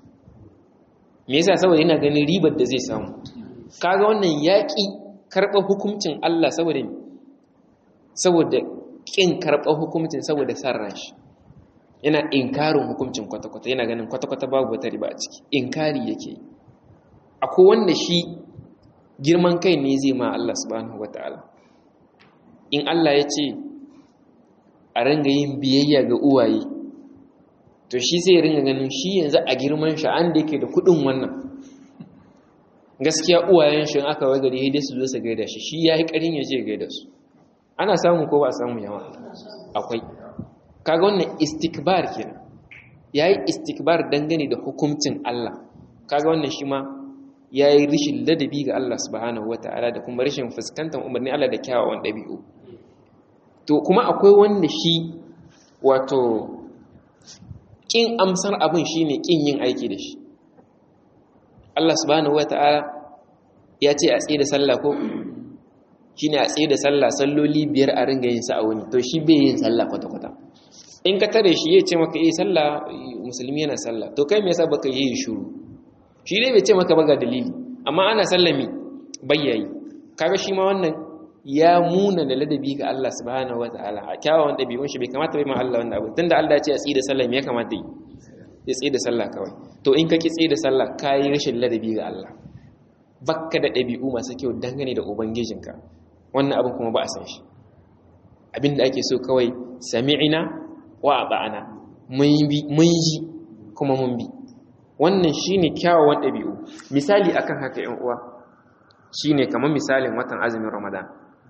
me yasa saboda yana ganin ribar da zai samu kaga wannan yaki karɓar hukuncin Allah saboda saboda kin karɓar hukuncin saboda san ran shi yana inkarin hukuncin kwata-kwata yana ganin kwata-kwata babu wata riba a ciki inkari yake akwai wanda shi girman kai ne zai ma Allah subhanahu wataala in Allah ya ce a ringa yin biyayya ga uwaye to shi sai ringa ganin shi yanzu a girman shi an da yake da kudin wannan gaskiya uwayen shi aka wai gari dai su zo su gaida shi shi yayi karin ya je gaida su ana samu ko ba a samu yawa akwai kaga wannan istikbar kenan yayi istikbar dangane da hukuncin Allah kaga wannan shi ma yayi rishin ladabi ga Allah subhanahu wataala da kuma rashin fuskantar umarni Allah da kyawawan dabi'u to kuma akwai wanda shi wato kin amsar abin shine kin yin aiki da shi Allah subhanahu wata'ala ya ce a tsaye da sallah ko shine a tsaye da sallah salloli biyar a ringa yin sa a wani to shi bai yin sallah kwata-kwata in ka tare shi ya ce maka eh sallah musulmi yana sallah to kai me yasa baka yi shuru shi dai bai ce maka ba ga dalili amma ana sallami bayyayi kaga shi ma wannan ya muna da ladabi ga Allah subhanahu wataala a kyawawan dabi'un shi bai kamata bai ma Allah wannan abu tunda Allah ya ce a tsaye da sallah me ya kamata yi ya tsaye da sallah kawai to in ka ki tsaye da sallah kai rashin ladabi ga Allah bakka da dabi'u masu kyau dangane da ubangijinka wannan abin kuma ba a san shi abinda ake so kawai sami'ina wa ata'ana mun bi mun yi kuma mun bi wannan shine kyawawan dabi'u misali akan haka ƴan uwa shine kamar misalin watan azumin Ramadan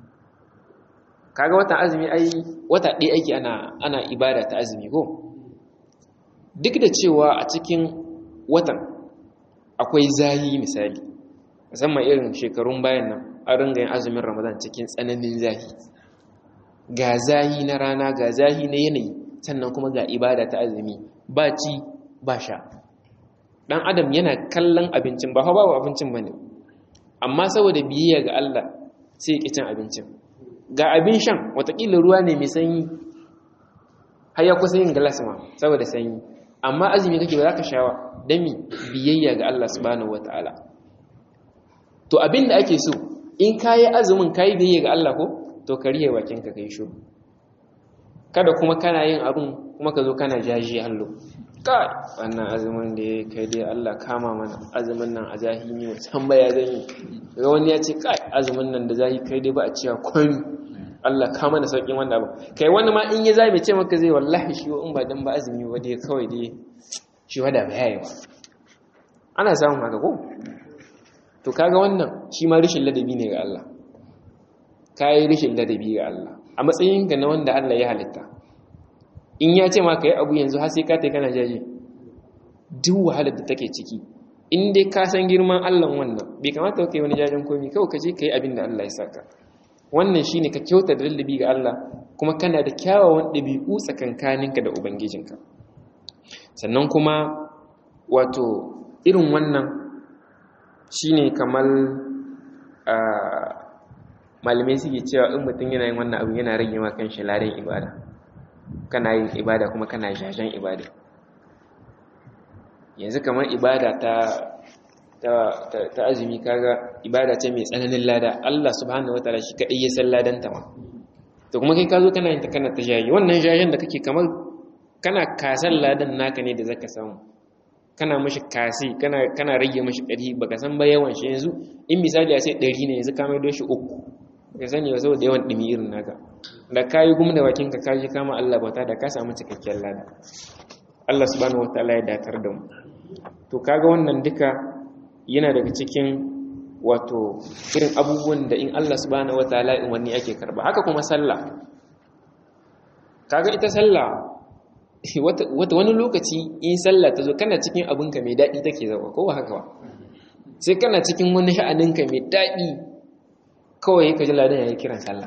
kaga watan azumi ai wata ɗaya ake ana ana ibada ta azumi ko duk da cewa a cikin watan akwai zahi misali musamman irin shekarun bayan nan an ringa yin azumin ramadan cikin tsananin zahi ga zahi na rana ga zahi na yanayi sannan kuma ga ibada ta azumi ba ci ba sha dan adam yana kallon abincin ba babu abincin bane amma saboda biyayya ga Allah sai ya cin abincin ga abin shan watakila ruwa ne mai sanyi har ya kusa yin galas ma saboda sanyi amma azumi kake ba za ka shawa don mi biyayya ga Allah subhanahu wata'ala to abin da ake so in ka yi azumin ka yi biyayya ga Allah ko to ka rihe bakinka ka yi shuru kada kuma kana yin abin kuma ka zo kana jaji hallo kai wannan azumin da ya kai dai Allah kama mana azumin nan a zahimi musan baya zan yi ga wani ya ce kai azumin nan da zahi kai dai ba a cewa kwami Allah kama da sauƙin wanda abu kai wani ma in ya zabe ce maka zai wallahi shi in ba dan ba azumi ba dai kawai dai shi wada ba yayi ba ana samun haka ko to kaga wannan shi ma rishin ladabi ne ga Allah kai rishin ladabi ga Allah a matsayin ka na wanda Allah ya halitta in ya ce ma kai abu yanzu har sai ka tai kana jaje duk wahalar da take ciki in dai ka san girman Allah wannan bai kamata kai wani jajen komi kawai ka je kai abin da Allah ya saka wannan shine ka kyauta da lallabi ga Allah kuma kana da kyawawan ɗabi'u tsakankaninka da ubangijinka sannan kuma wato irin wannan shine kamar malamai suke cewa in mutum yana yin wannan abu yana rage ma kan ladan ibada kana yin ibada kuma kana jajen ibada yanzu kamar ibada ta ta azumi kaga ibada ce mai tsananin lada Allah subhanahu wataala shi kadai ya san ladan ta ma to kuma kai ka zo kana yin ta kana ta jayi wannan jayen da kake kamar kana kasan ladan naka ne da zaka samu kana mashi kasi kana kana rage mashi ƙarfi baka san ba yawan shi yanzu in misali a sai 100 ne yanzu ka mai doshi uku ka sani ba saboda yawan dumi irin naka da kayi gum da bakin ka kaji kama Allah bauta da ka samu cikakken lada Allah subhanahu wataala ya datar da mu to kaga wannan duka yana daga cikin wato irin abubuwan da in Allah subhanahu wataala in wani ake karba haka kuma sallah kaga ita sallah wata wani lokaci in sallah ta zo kana cikin abinka mai daɗi take zama ko haka ba sai kana cikin wani sha'aninka mai daɗi kawai ka ji ladan yayi kiran sallah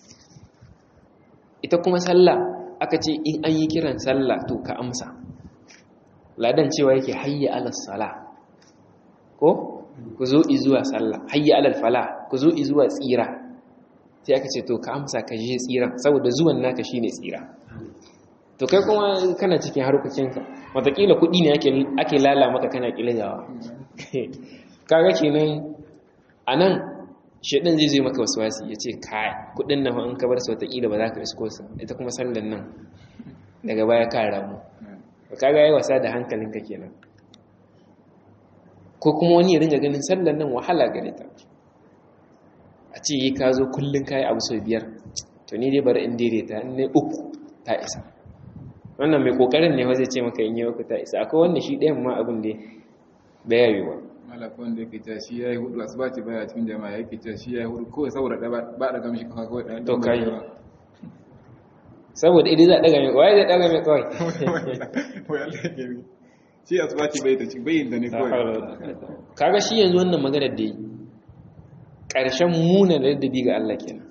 ita kuma sallah aka ce in an yi kiran sallah to ka amsa ladan cewa yake hayya ala salah ko ku zo izuwa sallah hayya alal fala ku zo izuwa tsira sai aka ce to ka amsa ka je tsira saboda zuwan naka shine tsira to kai kuma kana cikin harkokinka watakila kuɗi ne ake lala maka kana kilayawa kaga kenan anan shedan zai zai maka wasu wasi ya ce kai kuɗin nan in ka bar su watakila ba za ka isko su ita kuma sallan nan daga baya ka ramu kaga yayi wasa da hankalinka kenan ko kuma wani ya ringa ganin sallan nan wahala gare ta a ce yi ka zo kullum kayi abu sau biyar to ni dai bari in daidaita in ne uku ta isa wannan mai kokarin ne zai ce maka in yi uku ta isa akwai wanda shi ɗayan ma abin da bai yi wa malaka wanda yake cewa shi yayi hudu asuba ce baya cikin jama'a yake cewa shi yayi hudu kawai saboda da ba da gamshi kawai da to kai saboda idan za a daga mai kawai zai daga mai kawai shi asuba ce bai ta ci bai da ne kawai kaga shi yanzu wannan maganar da yi ƙarshen muna da ladabi ga Allah kenan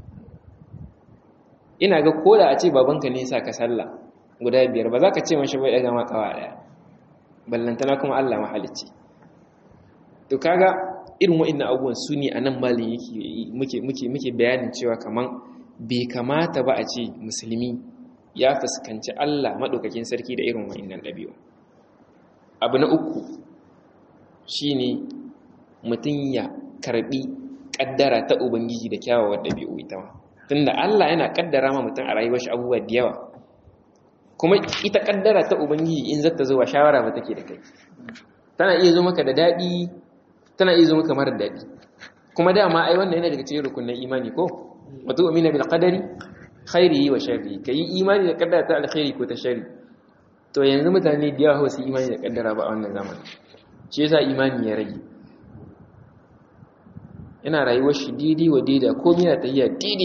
ina ga koda a ce babanka ne sa ka sallah guda biyar ba za ka ce mashi bai daga makawa daya ballantana kuma Allah mahalicci to kaga irin wa'annan abubuwan su ne a nan malin yake muke bayanin cewa kaman bai kamata ba a ce musulmi ya fuskanci Allah maɗaukakin sarki da irin wa'annan ɗabi'u abu na uku shine mutum ya karbi kaddara ta ubangiji da kyawawan ɗabi'u ita ma tunda Allah yana kaddara ma mutum a rayuwar shi abubuwa da yawa kuma ita kaddara ta ubangiji in zata zo wa shawara ba take da kai tana iya zo maka da daɗi tana iya zo maka mara daɗi kuma dama ai wannan yana daga cikin rukunin imani ko wa tu'minu bil qadari khairihi wa sharrihi kai imani da kaddara ta alkhairi ko ta sharri to yanzu mutane da yawa su imani da kaddara ba a wannan zamanin shi yasa imani ya rage yana rayuwar shi didi wa dida komai yana tafiya didi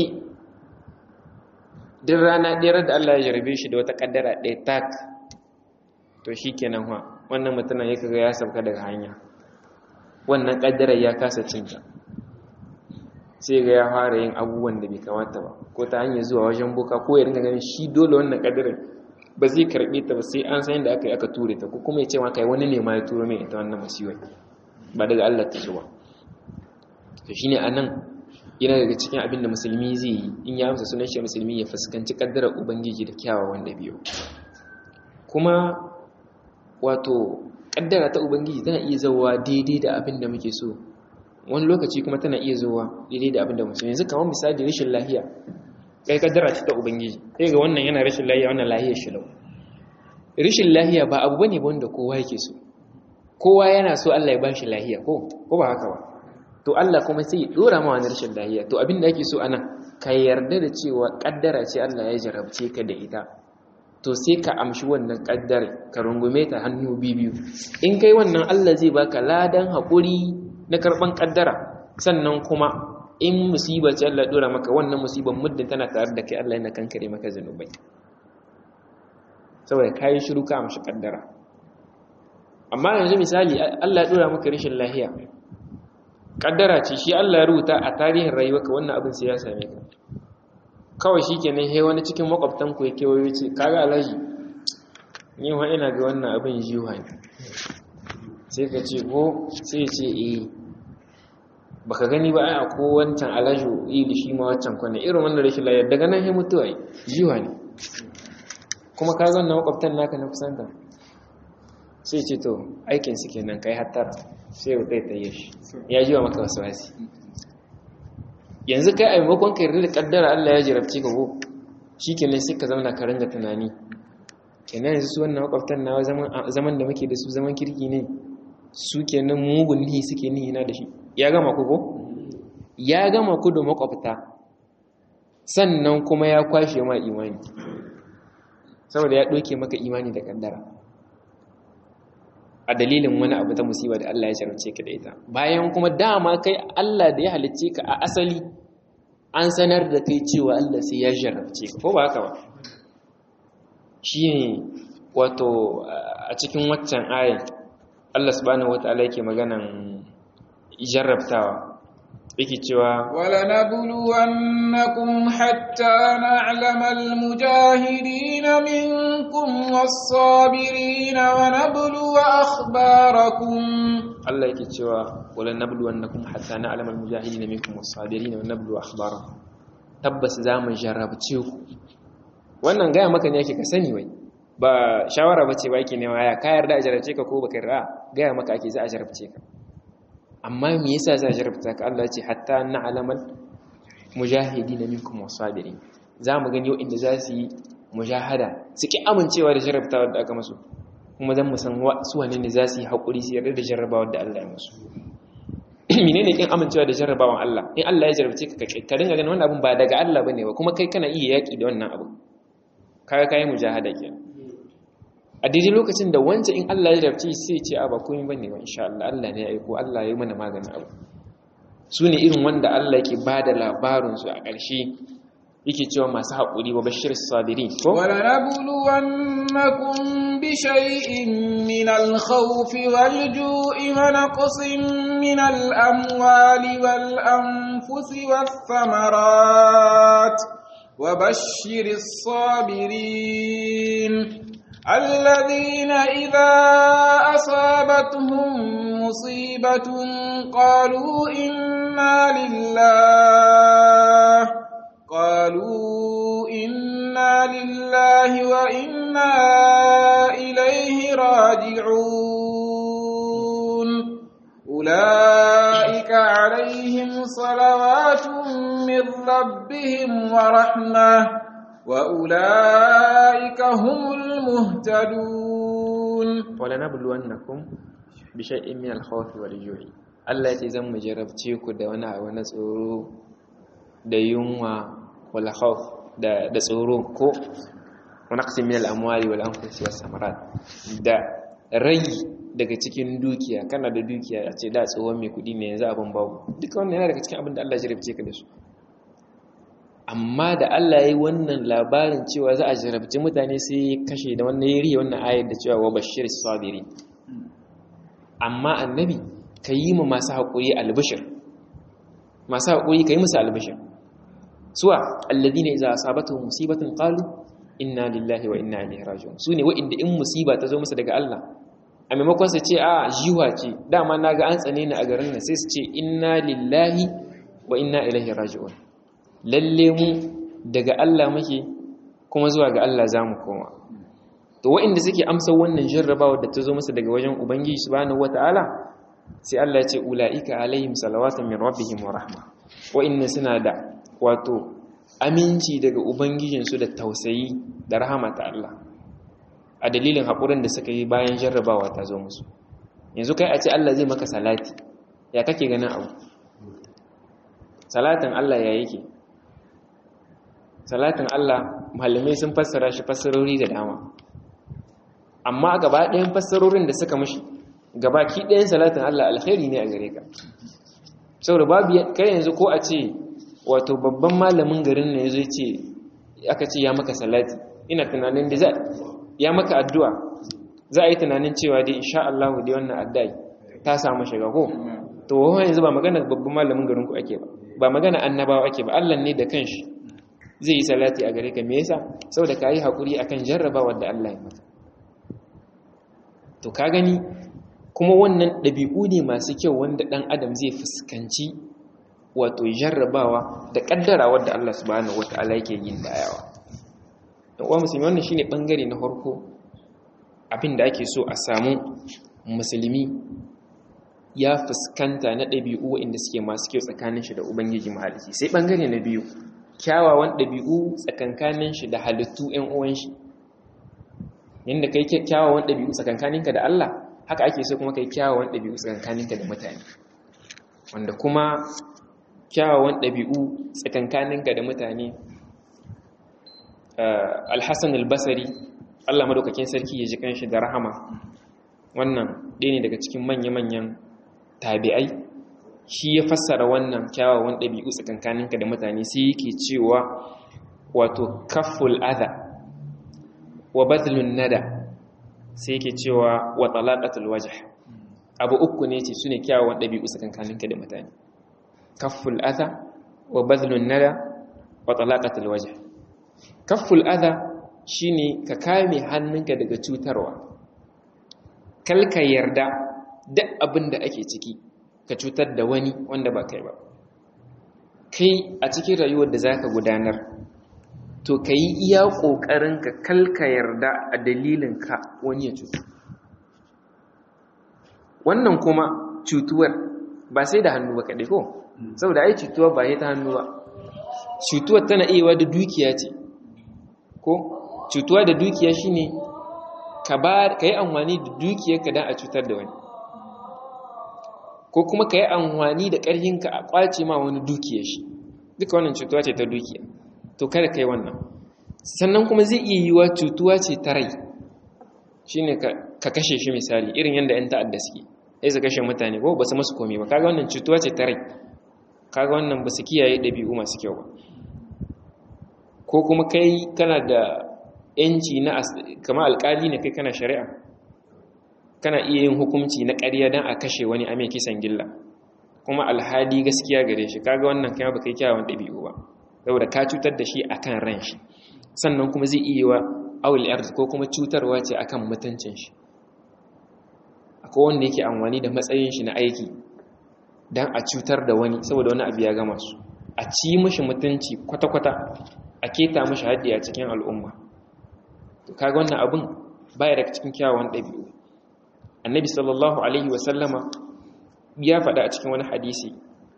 duk rana ɗaya da Allah ya jarabe shi da wata kaddara ɗaya tak to shikenan ha wannan mutumin ya kaga ya sauka daga hanya wannan kaddarar ya kasa cinta sai ga ya fara yin abubuwan da bai kamata ba ko ta hanyar zuwa wajen boka ko ya ringa ganin shi dole wannan kaddarar ba zai karbe ta ba sai an san yadda aka yi aka ture ta ko kuma ya ce ma kai wani ne ma ya turo mai ita wannan masiwai ba daga Allah ta zuwa to shine anan yana daga cikin abin da musulmi zai yi in ya amsa sunan shi musulmi ya fuskanci kaddarar ubangiji da kyawawan dabi'u kuma wato kaddara ta ubangiji tana iya zauwa daidai da abin da muke so wani lokaci kuma tana iya zauwa daidai da abin da muke so yanzu kamar misali rashin lahiya kai kaddara ce ta ubangiji sai ga wannan yana rashin lahiya wannan lahiya shi lau rashin lahiya ba abu bane ba wanda kowa yake so kowa yana so Allah ya bashi lahiya ko ko ba haka ba to Allah kuma sai ya dora ma wani rashin lahiya to abin da ake so anan ka yarda da cewa kaddara ce Allah ya jarabce ka da ita to sai ka amshi wannan kaddare ka rungume ta hannu biyu in kai wannan Allah zai baka ladan haƙuri na karban kaddara sannan kuma in musiba ce Allah dora maka wannan musibar muddin tana tare da kai Allah yana kankare maka zanubai saboda kayi shiru ka amshi kaddara amma yanzu misali Allah ya dora maka rashin lahiya kaddara ce shi Allah ya rubuta a tarihin rayuwarka wannan abin sai ya same ka kawai shikenan he wani cikin makwabtan ku ya kewayo ce kaga alaji ni wa ina ga wannan abin jiwa ne sai ka ce ko sai ya ce eh baka gani ba ai ko wancan alaju yi da shi ma wancan kwana irin wannan rashin lafiya daga nan he mutuwa yi jiwa ne kuma ka ga wannan makwabtan naka na kusanta sai ce to aikin su kenan kai hattara sai ya zai taye shi ya jiwa maka wasu wasi yanzu kai a maimakon ka yarda da kaddara Allah ya jarabce ka ko shikenan sai ka zauna ka ringa tunani kenan yanzu su wannan makwabtan na zaman da muke da su zaman kirki ne su kenan mugun nihi suke nihi na da shi ya gama ku ko ya gama ku da makwabta sannan kuma ya kwashe ma imani saboda ya ɗauke maka imani da kaddara a dalilin wani abu ta musiba da Allah ya jarabce ka da ita bayan kuma dama kai Allah da ya halicce ka a asali an sanar da kai cewa Allah sai ya jarabce ka ko ba haka ba shi ne wato a cikin waccan ayin Allah subhanahu wataala yake maganan jarrabtawa yake cewa wala nabluwannakum hatta na'lama almujahidin minkum was-sabirin wa nabluwa akhbarakum Allah yake cewa wala nabluwannakum hatta na'lama almujahidin minkum was-sabirin wa nabluwa akhbarakum tabbas zamu jarrabce ku wannan gaya maka ne yake ka sani wai ba shawara bace ba yake nema ya ka yarda a jarabce ka ko baka yarda gaya maka ake za a jarabce ka amma me yasa za a jarabta ka Allah ce hatta na'lamal mujahidin minkum wasabirin za mu gani inda za su yi mujahada su ki amincewa da jarabtawa da aka musu kuma zan mu san su wane ne za su yi haƙuri su yarda da jarrabawar da Allah ya musu menene kin amincewa da jarrabawan Allah in Allah ya jarabce ka ka dinga ganin wannan abun ba daga Allah bane ba kuma kai kana iya yaki da wannan abu kaga kai mujahada kenan a daidai lokacin da wancan in Allah ya jarabce sai ce a ba komai bane ba insha Allah Allah ne ya aiko Allah ya yi mana maganin abu su ne irin wanda Allah yake bada labarin su a ƙarshe yake cewa masu haƙuri wa bashir sabirin ko wala nabluwannakum bi shay'in min al-khawf wal-ju'i wa naqsin min al-amwali wal-anfusi wath-thamarat wa bashir sabirin الذين إذا أصابتهم مصيبة قالوا إنا لله قالوا إنا لله وإنا إليه راجعون أولئك عليهم صلوات من ربهم ورحمة وأولئك هم المهتدون ولنبلونكم بشيء من الخوف والجوع Allah ya ce zan mu jarabce ku da wani abu na tsoro da yunwa wal khawf da da tsoro ko naqsi min al amwali wal anfusi was samarat da rai daga cikin dukiya kana da dukiya a ce da tsohon mai kudi ne yanzu abin babu duka wannan yana daga cikin abin da Allah ya jarabce ka da su amma da Allah ya yi wannan labarin cewa za a jarabci mutane sai ya kashe da wannan ya riya wannan ayar da cewa wa bashir sabiri amma annabi ka yi mu masu haƙuri albishir masu haƙuri ka yi musu albishir suwa alladina idza asabatuhum musibatun qalu inna lillahi wa inna ilaihi raji'un sune wa'inda in musiba ta zo musu daga Allah a maimakon su ce a jiwa ce dama naga an tsane ni a garin nan sai su ce inna lillahi wa inna ilaihi raji'un lalle mu daga Allah muke kuma zuwa ga Allah za mu koma to waɗanda suke amsa wannan jarrabawa da ta zo masa daga wajen ubangiji subhanahu wata'ala sai Allah ya ce ula'ika alaihim salawatun min rabbihim wa rahma waɗanda suna da wato aminci daga ubangijinsu da tausayi da rahama ta Allah a dalilin haƙurin da suka yi bayan jarrabawa ta zo musu yanzu kai a ce Allah zai maka salati ya kake ganin abu salatin Allah ya yake salatin Allah malamai sun fassara shi fassarori da dama amma gaba ɗayan fassarorin da suka mashi gabaki ɗayan salatin Allah alkhairi ne a gare ka saboda babu kai yanzu ko a ce wato babban malamin garin ne yazo ce aka ce ya maka salati ina tunanin da za ya maka addu'a za a yi tunanin cewa dai insha Allah dai wannan addu'a ta samu shiga ko to wa yanzu ba magana babban malamin garin ku ake ba ba magana annabawa ake ba Allah ne da kanshi zai yi salati a gare ka me yasa saboda ka yi hakuri akan jarrabawar da Allah ya maka to ka gani kuma wannan ɗabi'u ne masu kyau wanda ɗan adam zai fuskanci wato jarrabawa da ƙaddara wadda Allah subhanahu wata'ala yake yin dayawa don uwa musulmi wannan shine bangare na farko abin da ake so a samu musulmi ya fuskanta na ɗabi'u inda suke masu kyau tsakanin shi da ubangiji mahalicci sai bangare na biyu kyawawan ɗabi'u tsakankanin shi da halittu 'yan uwan shi yadda kai kyawawan ɗabi'u tsakankaninka da Allah haka ake so kuma kai kyawawan ɗabi'u tsakankaninka da mutane wanda kuma kyawawan ɗabi'u tsakankaninka da mutane alhassan albasari Allah madaukakin sarki ya ji kanshi da rahama wannan ɗaya ne daga cikin manya-manyan tabi'ai shi ya fassara wannan kyawawan ɗabi'u tsakankaninka da mutane sai yake cewa wato kaful adha wa badlun nada sai yake cewa wa talaqatul wajh abu uku ne ce sune kyawawan dabi'u tsakankaninka da mutane kafful adha wa badlun nada wa talaqatul wajh kafful adha shine ka kame hannunka daga cutarwa kalka yarda duk abin da ake ciki ka cutar da wani wanda ba kai ba kai a cikin rayuwar da zaka gudanar to ka yi iya ƙoƙarinka kalka yarda a dalilinka wani ya cutu wannan kuma cutuwar ba sai da hannu ba kaɗai ko saboda ai cutuwa ba ta hannu ba cutuwar tana iya da dukiya ce ko cutuwa da dukiya shine ka yi amfani da dukiyarka don a cutar da wani ko kuma ka yi amfani da ƙarhinka a ƙwace ma wani dukiyar shi duka wannan cutuwa ce ta dukiya to kada kai wannan sannan kuma zai iya yiwa cutuwa ce ta rai shine ka kashe shi misali irin yadda 'yan ta'adda suke sai su kashe mutane ko ba su masu komi ba kaga wannan cutuwa ce ta rai kaga wannan ba su kiyaye ɗabi'u masu kyau ba ko kuma kai kana da yanci na kama alƙali ne kai kana shari'a kana iya yin hukunci na ƙarya don a kashe wani a mai kisan gilla kuma alhali gaskiya gare shi kaga wannan kai ba kai kyawun ɗabi'u ba saboda ka cutar da shi akan ran shi sannan kuma zai iya wa awul arz ko kuma cutarwa ce akan mutuncin shi akwai wanda yake amfani da matsayin shi na aiki dan a cutar da wani saboda wani abu ya gama su a ci mishi mutunci kwata-kwata a keta mishi haddi a cikin al'umma to kaga wannan abun baya daga cikin kyawawan ɗabi'u annabi sallallahu alaihi wa sallama ya faɗa a cikin wani hadisi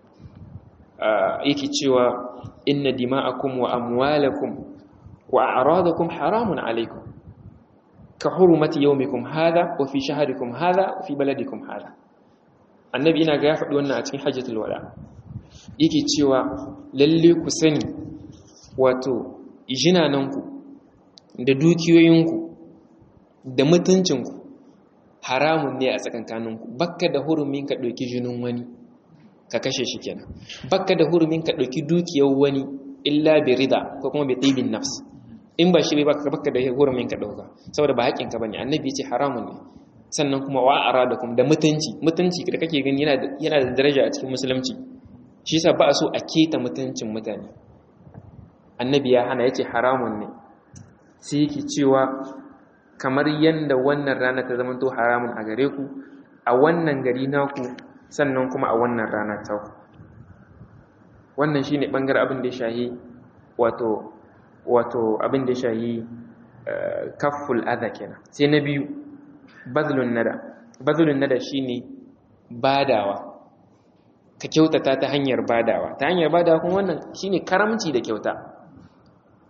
yake cewa inna dima'akum wa amwalakum wa a'radakum haramun alaykum ka hurmati yawmikum hadha wa fi shahrikum hadha wa fi baladikum hadha annabi ina ga ya faɗi wannan a cikin hajjatul wada yake cewa lalle ku sani wato jinananku da dukiyoyinku da mutuncinku haramun ne a tsakankaninku bakka da hurumin ka ɗauki jinin wani ka kashe shi kenan bakka da hurumin ka ɗauki dukiyar wani illa bi rida ko kuma bi tibin nafs in ba shi bai baka bakka da hurumin ka ɗauka saboda ba haƙƙin ka bane annabi ya ce haramun ne sannan kuma wa aradakum da mutunci mutunci da kake gani yana da yana da daraja a cikin musulunci shi yasa ba a so a keta mutuncin mutane annabi ya hana yace haramun ne sai yake cewa kamar yanda wannan rana ta zama to haramun a gare ku a wannan gari naku sannan kuma a wannan rana ta ku wannan shine bangaren abin da ya shahi wato wato abin da ya shahi kafful adha kenan sai na biyu bazlun nada bazlun nada shine badawa ka kyautata ta hanyar badawa ta hanyar badawa kuma wannan shine karamci da kyauta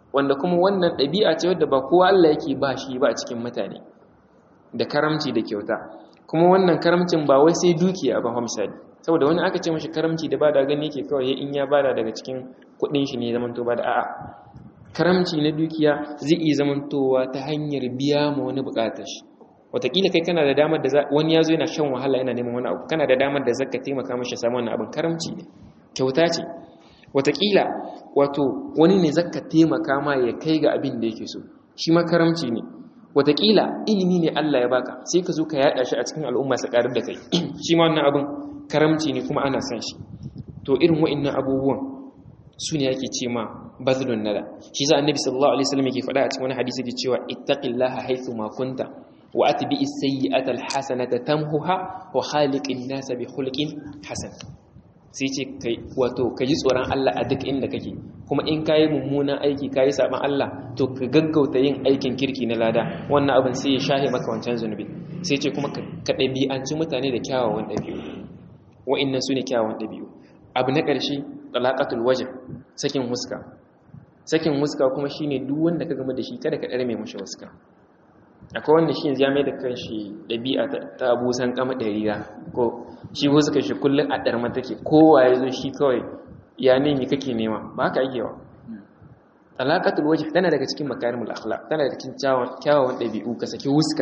wanda kuma wannan ɗabi'a ce wadda ba kowa Allah yake ba shi ba a cikin mutane da karamci da kyauta kuma wannan karamcin ba wai sai dukiya ba misali saboda wani aka ce mashi karamci da bada gani yake kawai in ya bada daga cikin kuɗin shi ne zamanto ba da a'a karamci na dukiya zai iya zamantowa ta hanyar biya ma wani buƙatar shi wataƙila kai kana da damar da wani ya zo yana shan wahala yana neman wani abu kana da damar da zaka taimaka mashi samu wannan abin karamci ne kyauta ce wataƙila wato wani ne zaka taimaka ma ya kai ga abin da yake so shi ma karamci ne wataƙila ilimi ne Allah ya baka sai ka zo ka yaɗa shi a cikin al'umma su ƙarar da kai shi ma wannan abin karamci ne kuma ana son shi to irin wa'annan abubuwan su ne yake ce ma bazlun nada shi za annabi sallallahu alaihi wasallam yake faɗa a cikin wani hadisi yake cewa ittaqillaha haythu ma kunta wa atbi as-sayyi'ata al-hasanata tamhuha wa khaliqin nasa bi khuluqin hasan sai ce kai wato ka ji tsoron Allah a duk inda kake kuma in kayi mummunan aiki kayi saban Allah to ka gaggauta yin aikin kirki na lada wannan abin sai ya shahe maka wancan zunubi sai ce kuma ka ɗabi'anci mutane da kyawawan ɗabi'u wa'annan su ne kyawawan ɗabi'u abu na ƙarshe talaqatul wajh sakin huska sakin huska kuma shine duk wanda ka gama da shi kada ka ɗare mai mashi huska akwai wanda shi ya mai da kanshi ɗabi'a ta abusan kama ɗariya ko shi huska shi kullum a ɗarma take kowa ya zo shi kawai ya nemi kake nema ba haka ake wa talaqatul wajh tana daga cikin makarimul akhlaq tana daga cikin kyawawan ɗabi'u ka saki huska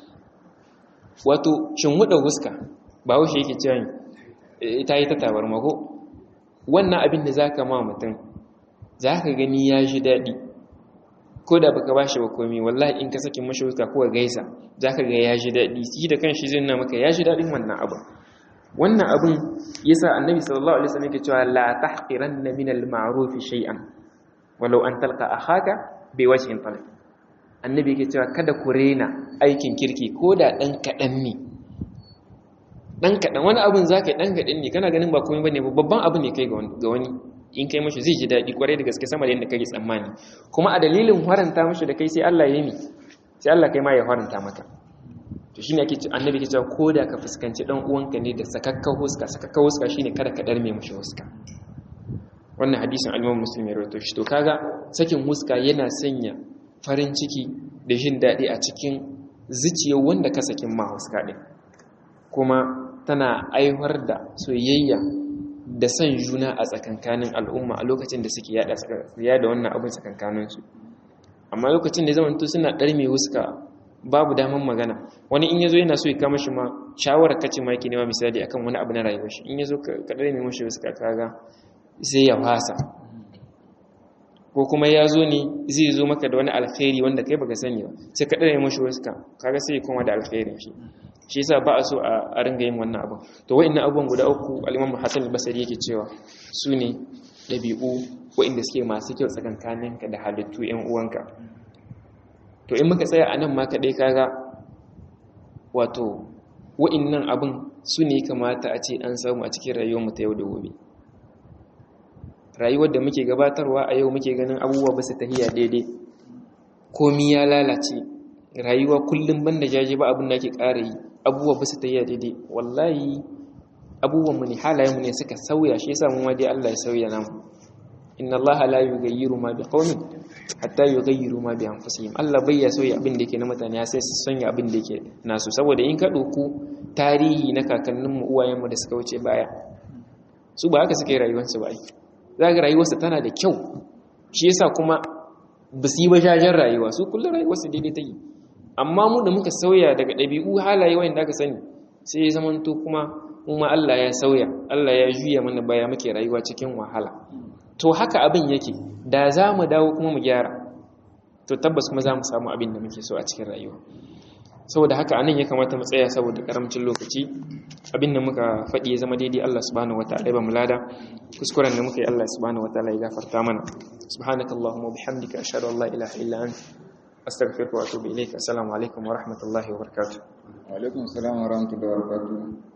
wato shin wuɗa huska ba wuce yake cewa ta yi ta tabar mako wannan abin da za ka ma mutum za ka gani ya ji daɗi ko da baka ba shi ba komi wallahi in ka sakin mashi wuska ko gaisa za ka ga ya ji daɗi shi da kan shi zai nuna maka ya ji daɗin wannan abin wannan abin ya sa annabi sallallahu alaihi wasallam yake cewa la tahqiranna min al-ma'ruf shay'an walau an talqa akhaka bi wajhin talq annabi yake cewa kada ku rena aikin kirki ko da dan kadan ne dan kadan wani abin zaka dan kadan ne kana ganin ba komai bane babban abu ne kai ga wani in kai mashi zai ji daɗi kwarai da gaske sama da yadda kake tsammani kuma a dalilin haranta mashi da kai sai Allah ya yi sai Allah kai ma ya haranta maka to shine ake ce annabi ke cewa ko da ka fuskanci dan uwanka ne da sakakka huska sakakka huska shine kada ka darme mashi huska wannan hadisin al-Imam Muslim ya rawaito shi to kaga sakin huska yana sanya farin ciki da jin daɗi a cikin zuciyar wanda ka sakin ma huska din kuma tana aiwar da soyayya da son juna a tsakankanin al'umma a lokacin da suke yada wannan abin tsakankaninsu amma lokacin da zaman to suna ɗarme wuska babu daman magana wani in yazo yana so ya kama shi ma shawarar kace ma yake nema misali akan wani abu na rayuwar shi in yazo ka ɗarme mashi wuska kaga sai ya fasa ko kuma ya zo ne zai zo maka da wani alkhairi wanda kai baka sani ba sai ka ɗarme mashi wuska kaga sai ya koma da alkhairin shi shi yasa ba a so a ringa yin wannan abin to wa'annan abubuwan guda uku al-Imam Hassan al-Basri yake cewa su ne dabi'u wa'anda suke masu kyau tsakankaninka da halittu ƴan uwanka to in muka tsaya anan ma kadai kaga wato wa'annan abin su ne kamata a ce an samu a cikin rayuwar mu ta yau da gobe rayuwar da muke gabatarwa a yau muke ganin abubuwa ba su tahiya daidai komi ya lalace rayuwa kullum banda jaje ba abin da ake ƙara yi abubuwa ba su tahiya daidai wallahi abubuwanmu ne halayenmu ne suka sauya shi yasa mu ma dai Allah ya sauya namu inna Allah la yughayyiru ma biqaumin hatta yughayyiru ma bi anfusihim Allah bai ya sauya abin da yake na mutane sai su sanya abin da yake nasu saboda in ka doku tarihi na kakanninmu uwayenmu da suka wuce baya su ba haka suke rayuwarsu ba ai zaka rayuwarsu tana da kyau shi yasa kuma ba su yi ba jajen rayuwa su kullum rayuwarsu daidai ta yi amma mu da muka sauya daga ɗabi'u halaye wanda aka sani sai ya zamanto kuma kuma Allah ya sauya Allah ya juya mana baya muke rayuwa cikin wahala to haka abin yake da za mu dawo kuma mu gyara to tabbas kuma za mu samu abin da muke so a cikin rayuwa saboda haka anan ya kamata mu tsaya saboda karamcin lokaci abin da muka faɗi ya zama daidai Allah subhanahu wataala ya ba mu lada kuskuren da muka yi Allah subhanahu wataala ya gafarta mana subhanakallahumma wa bihamdika ashhadu an la ilaha illa anta astaghfiruka wa atubu ilayk assalamu alaikum wa rahmatullahi wa barakatuh wa alaikum assalam wa rahmatullahi wa barakatuh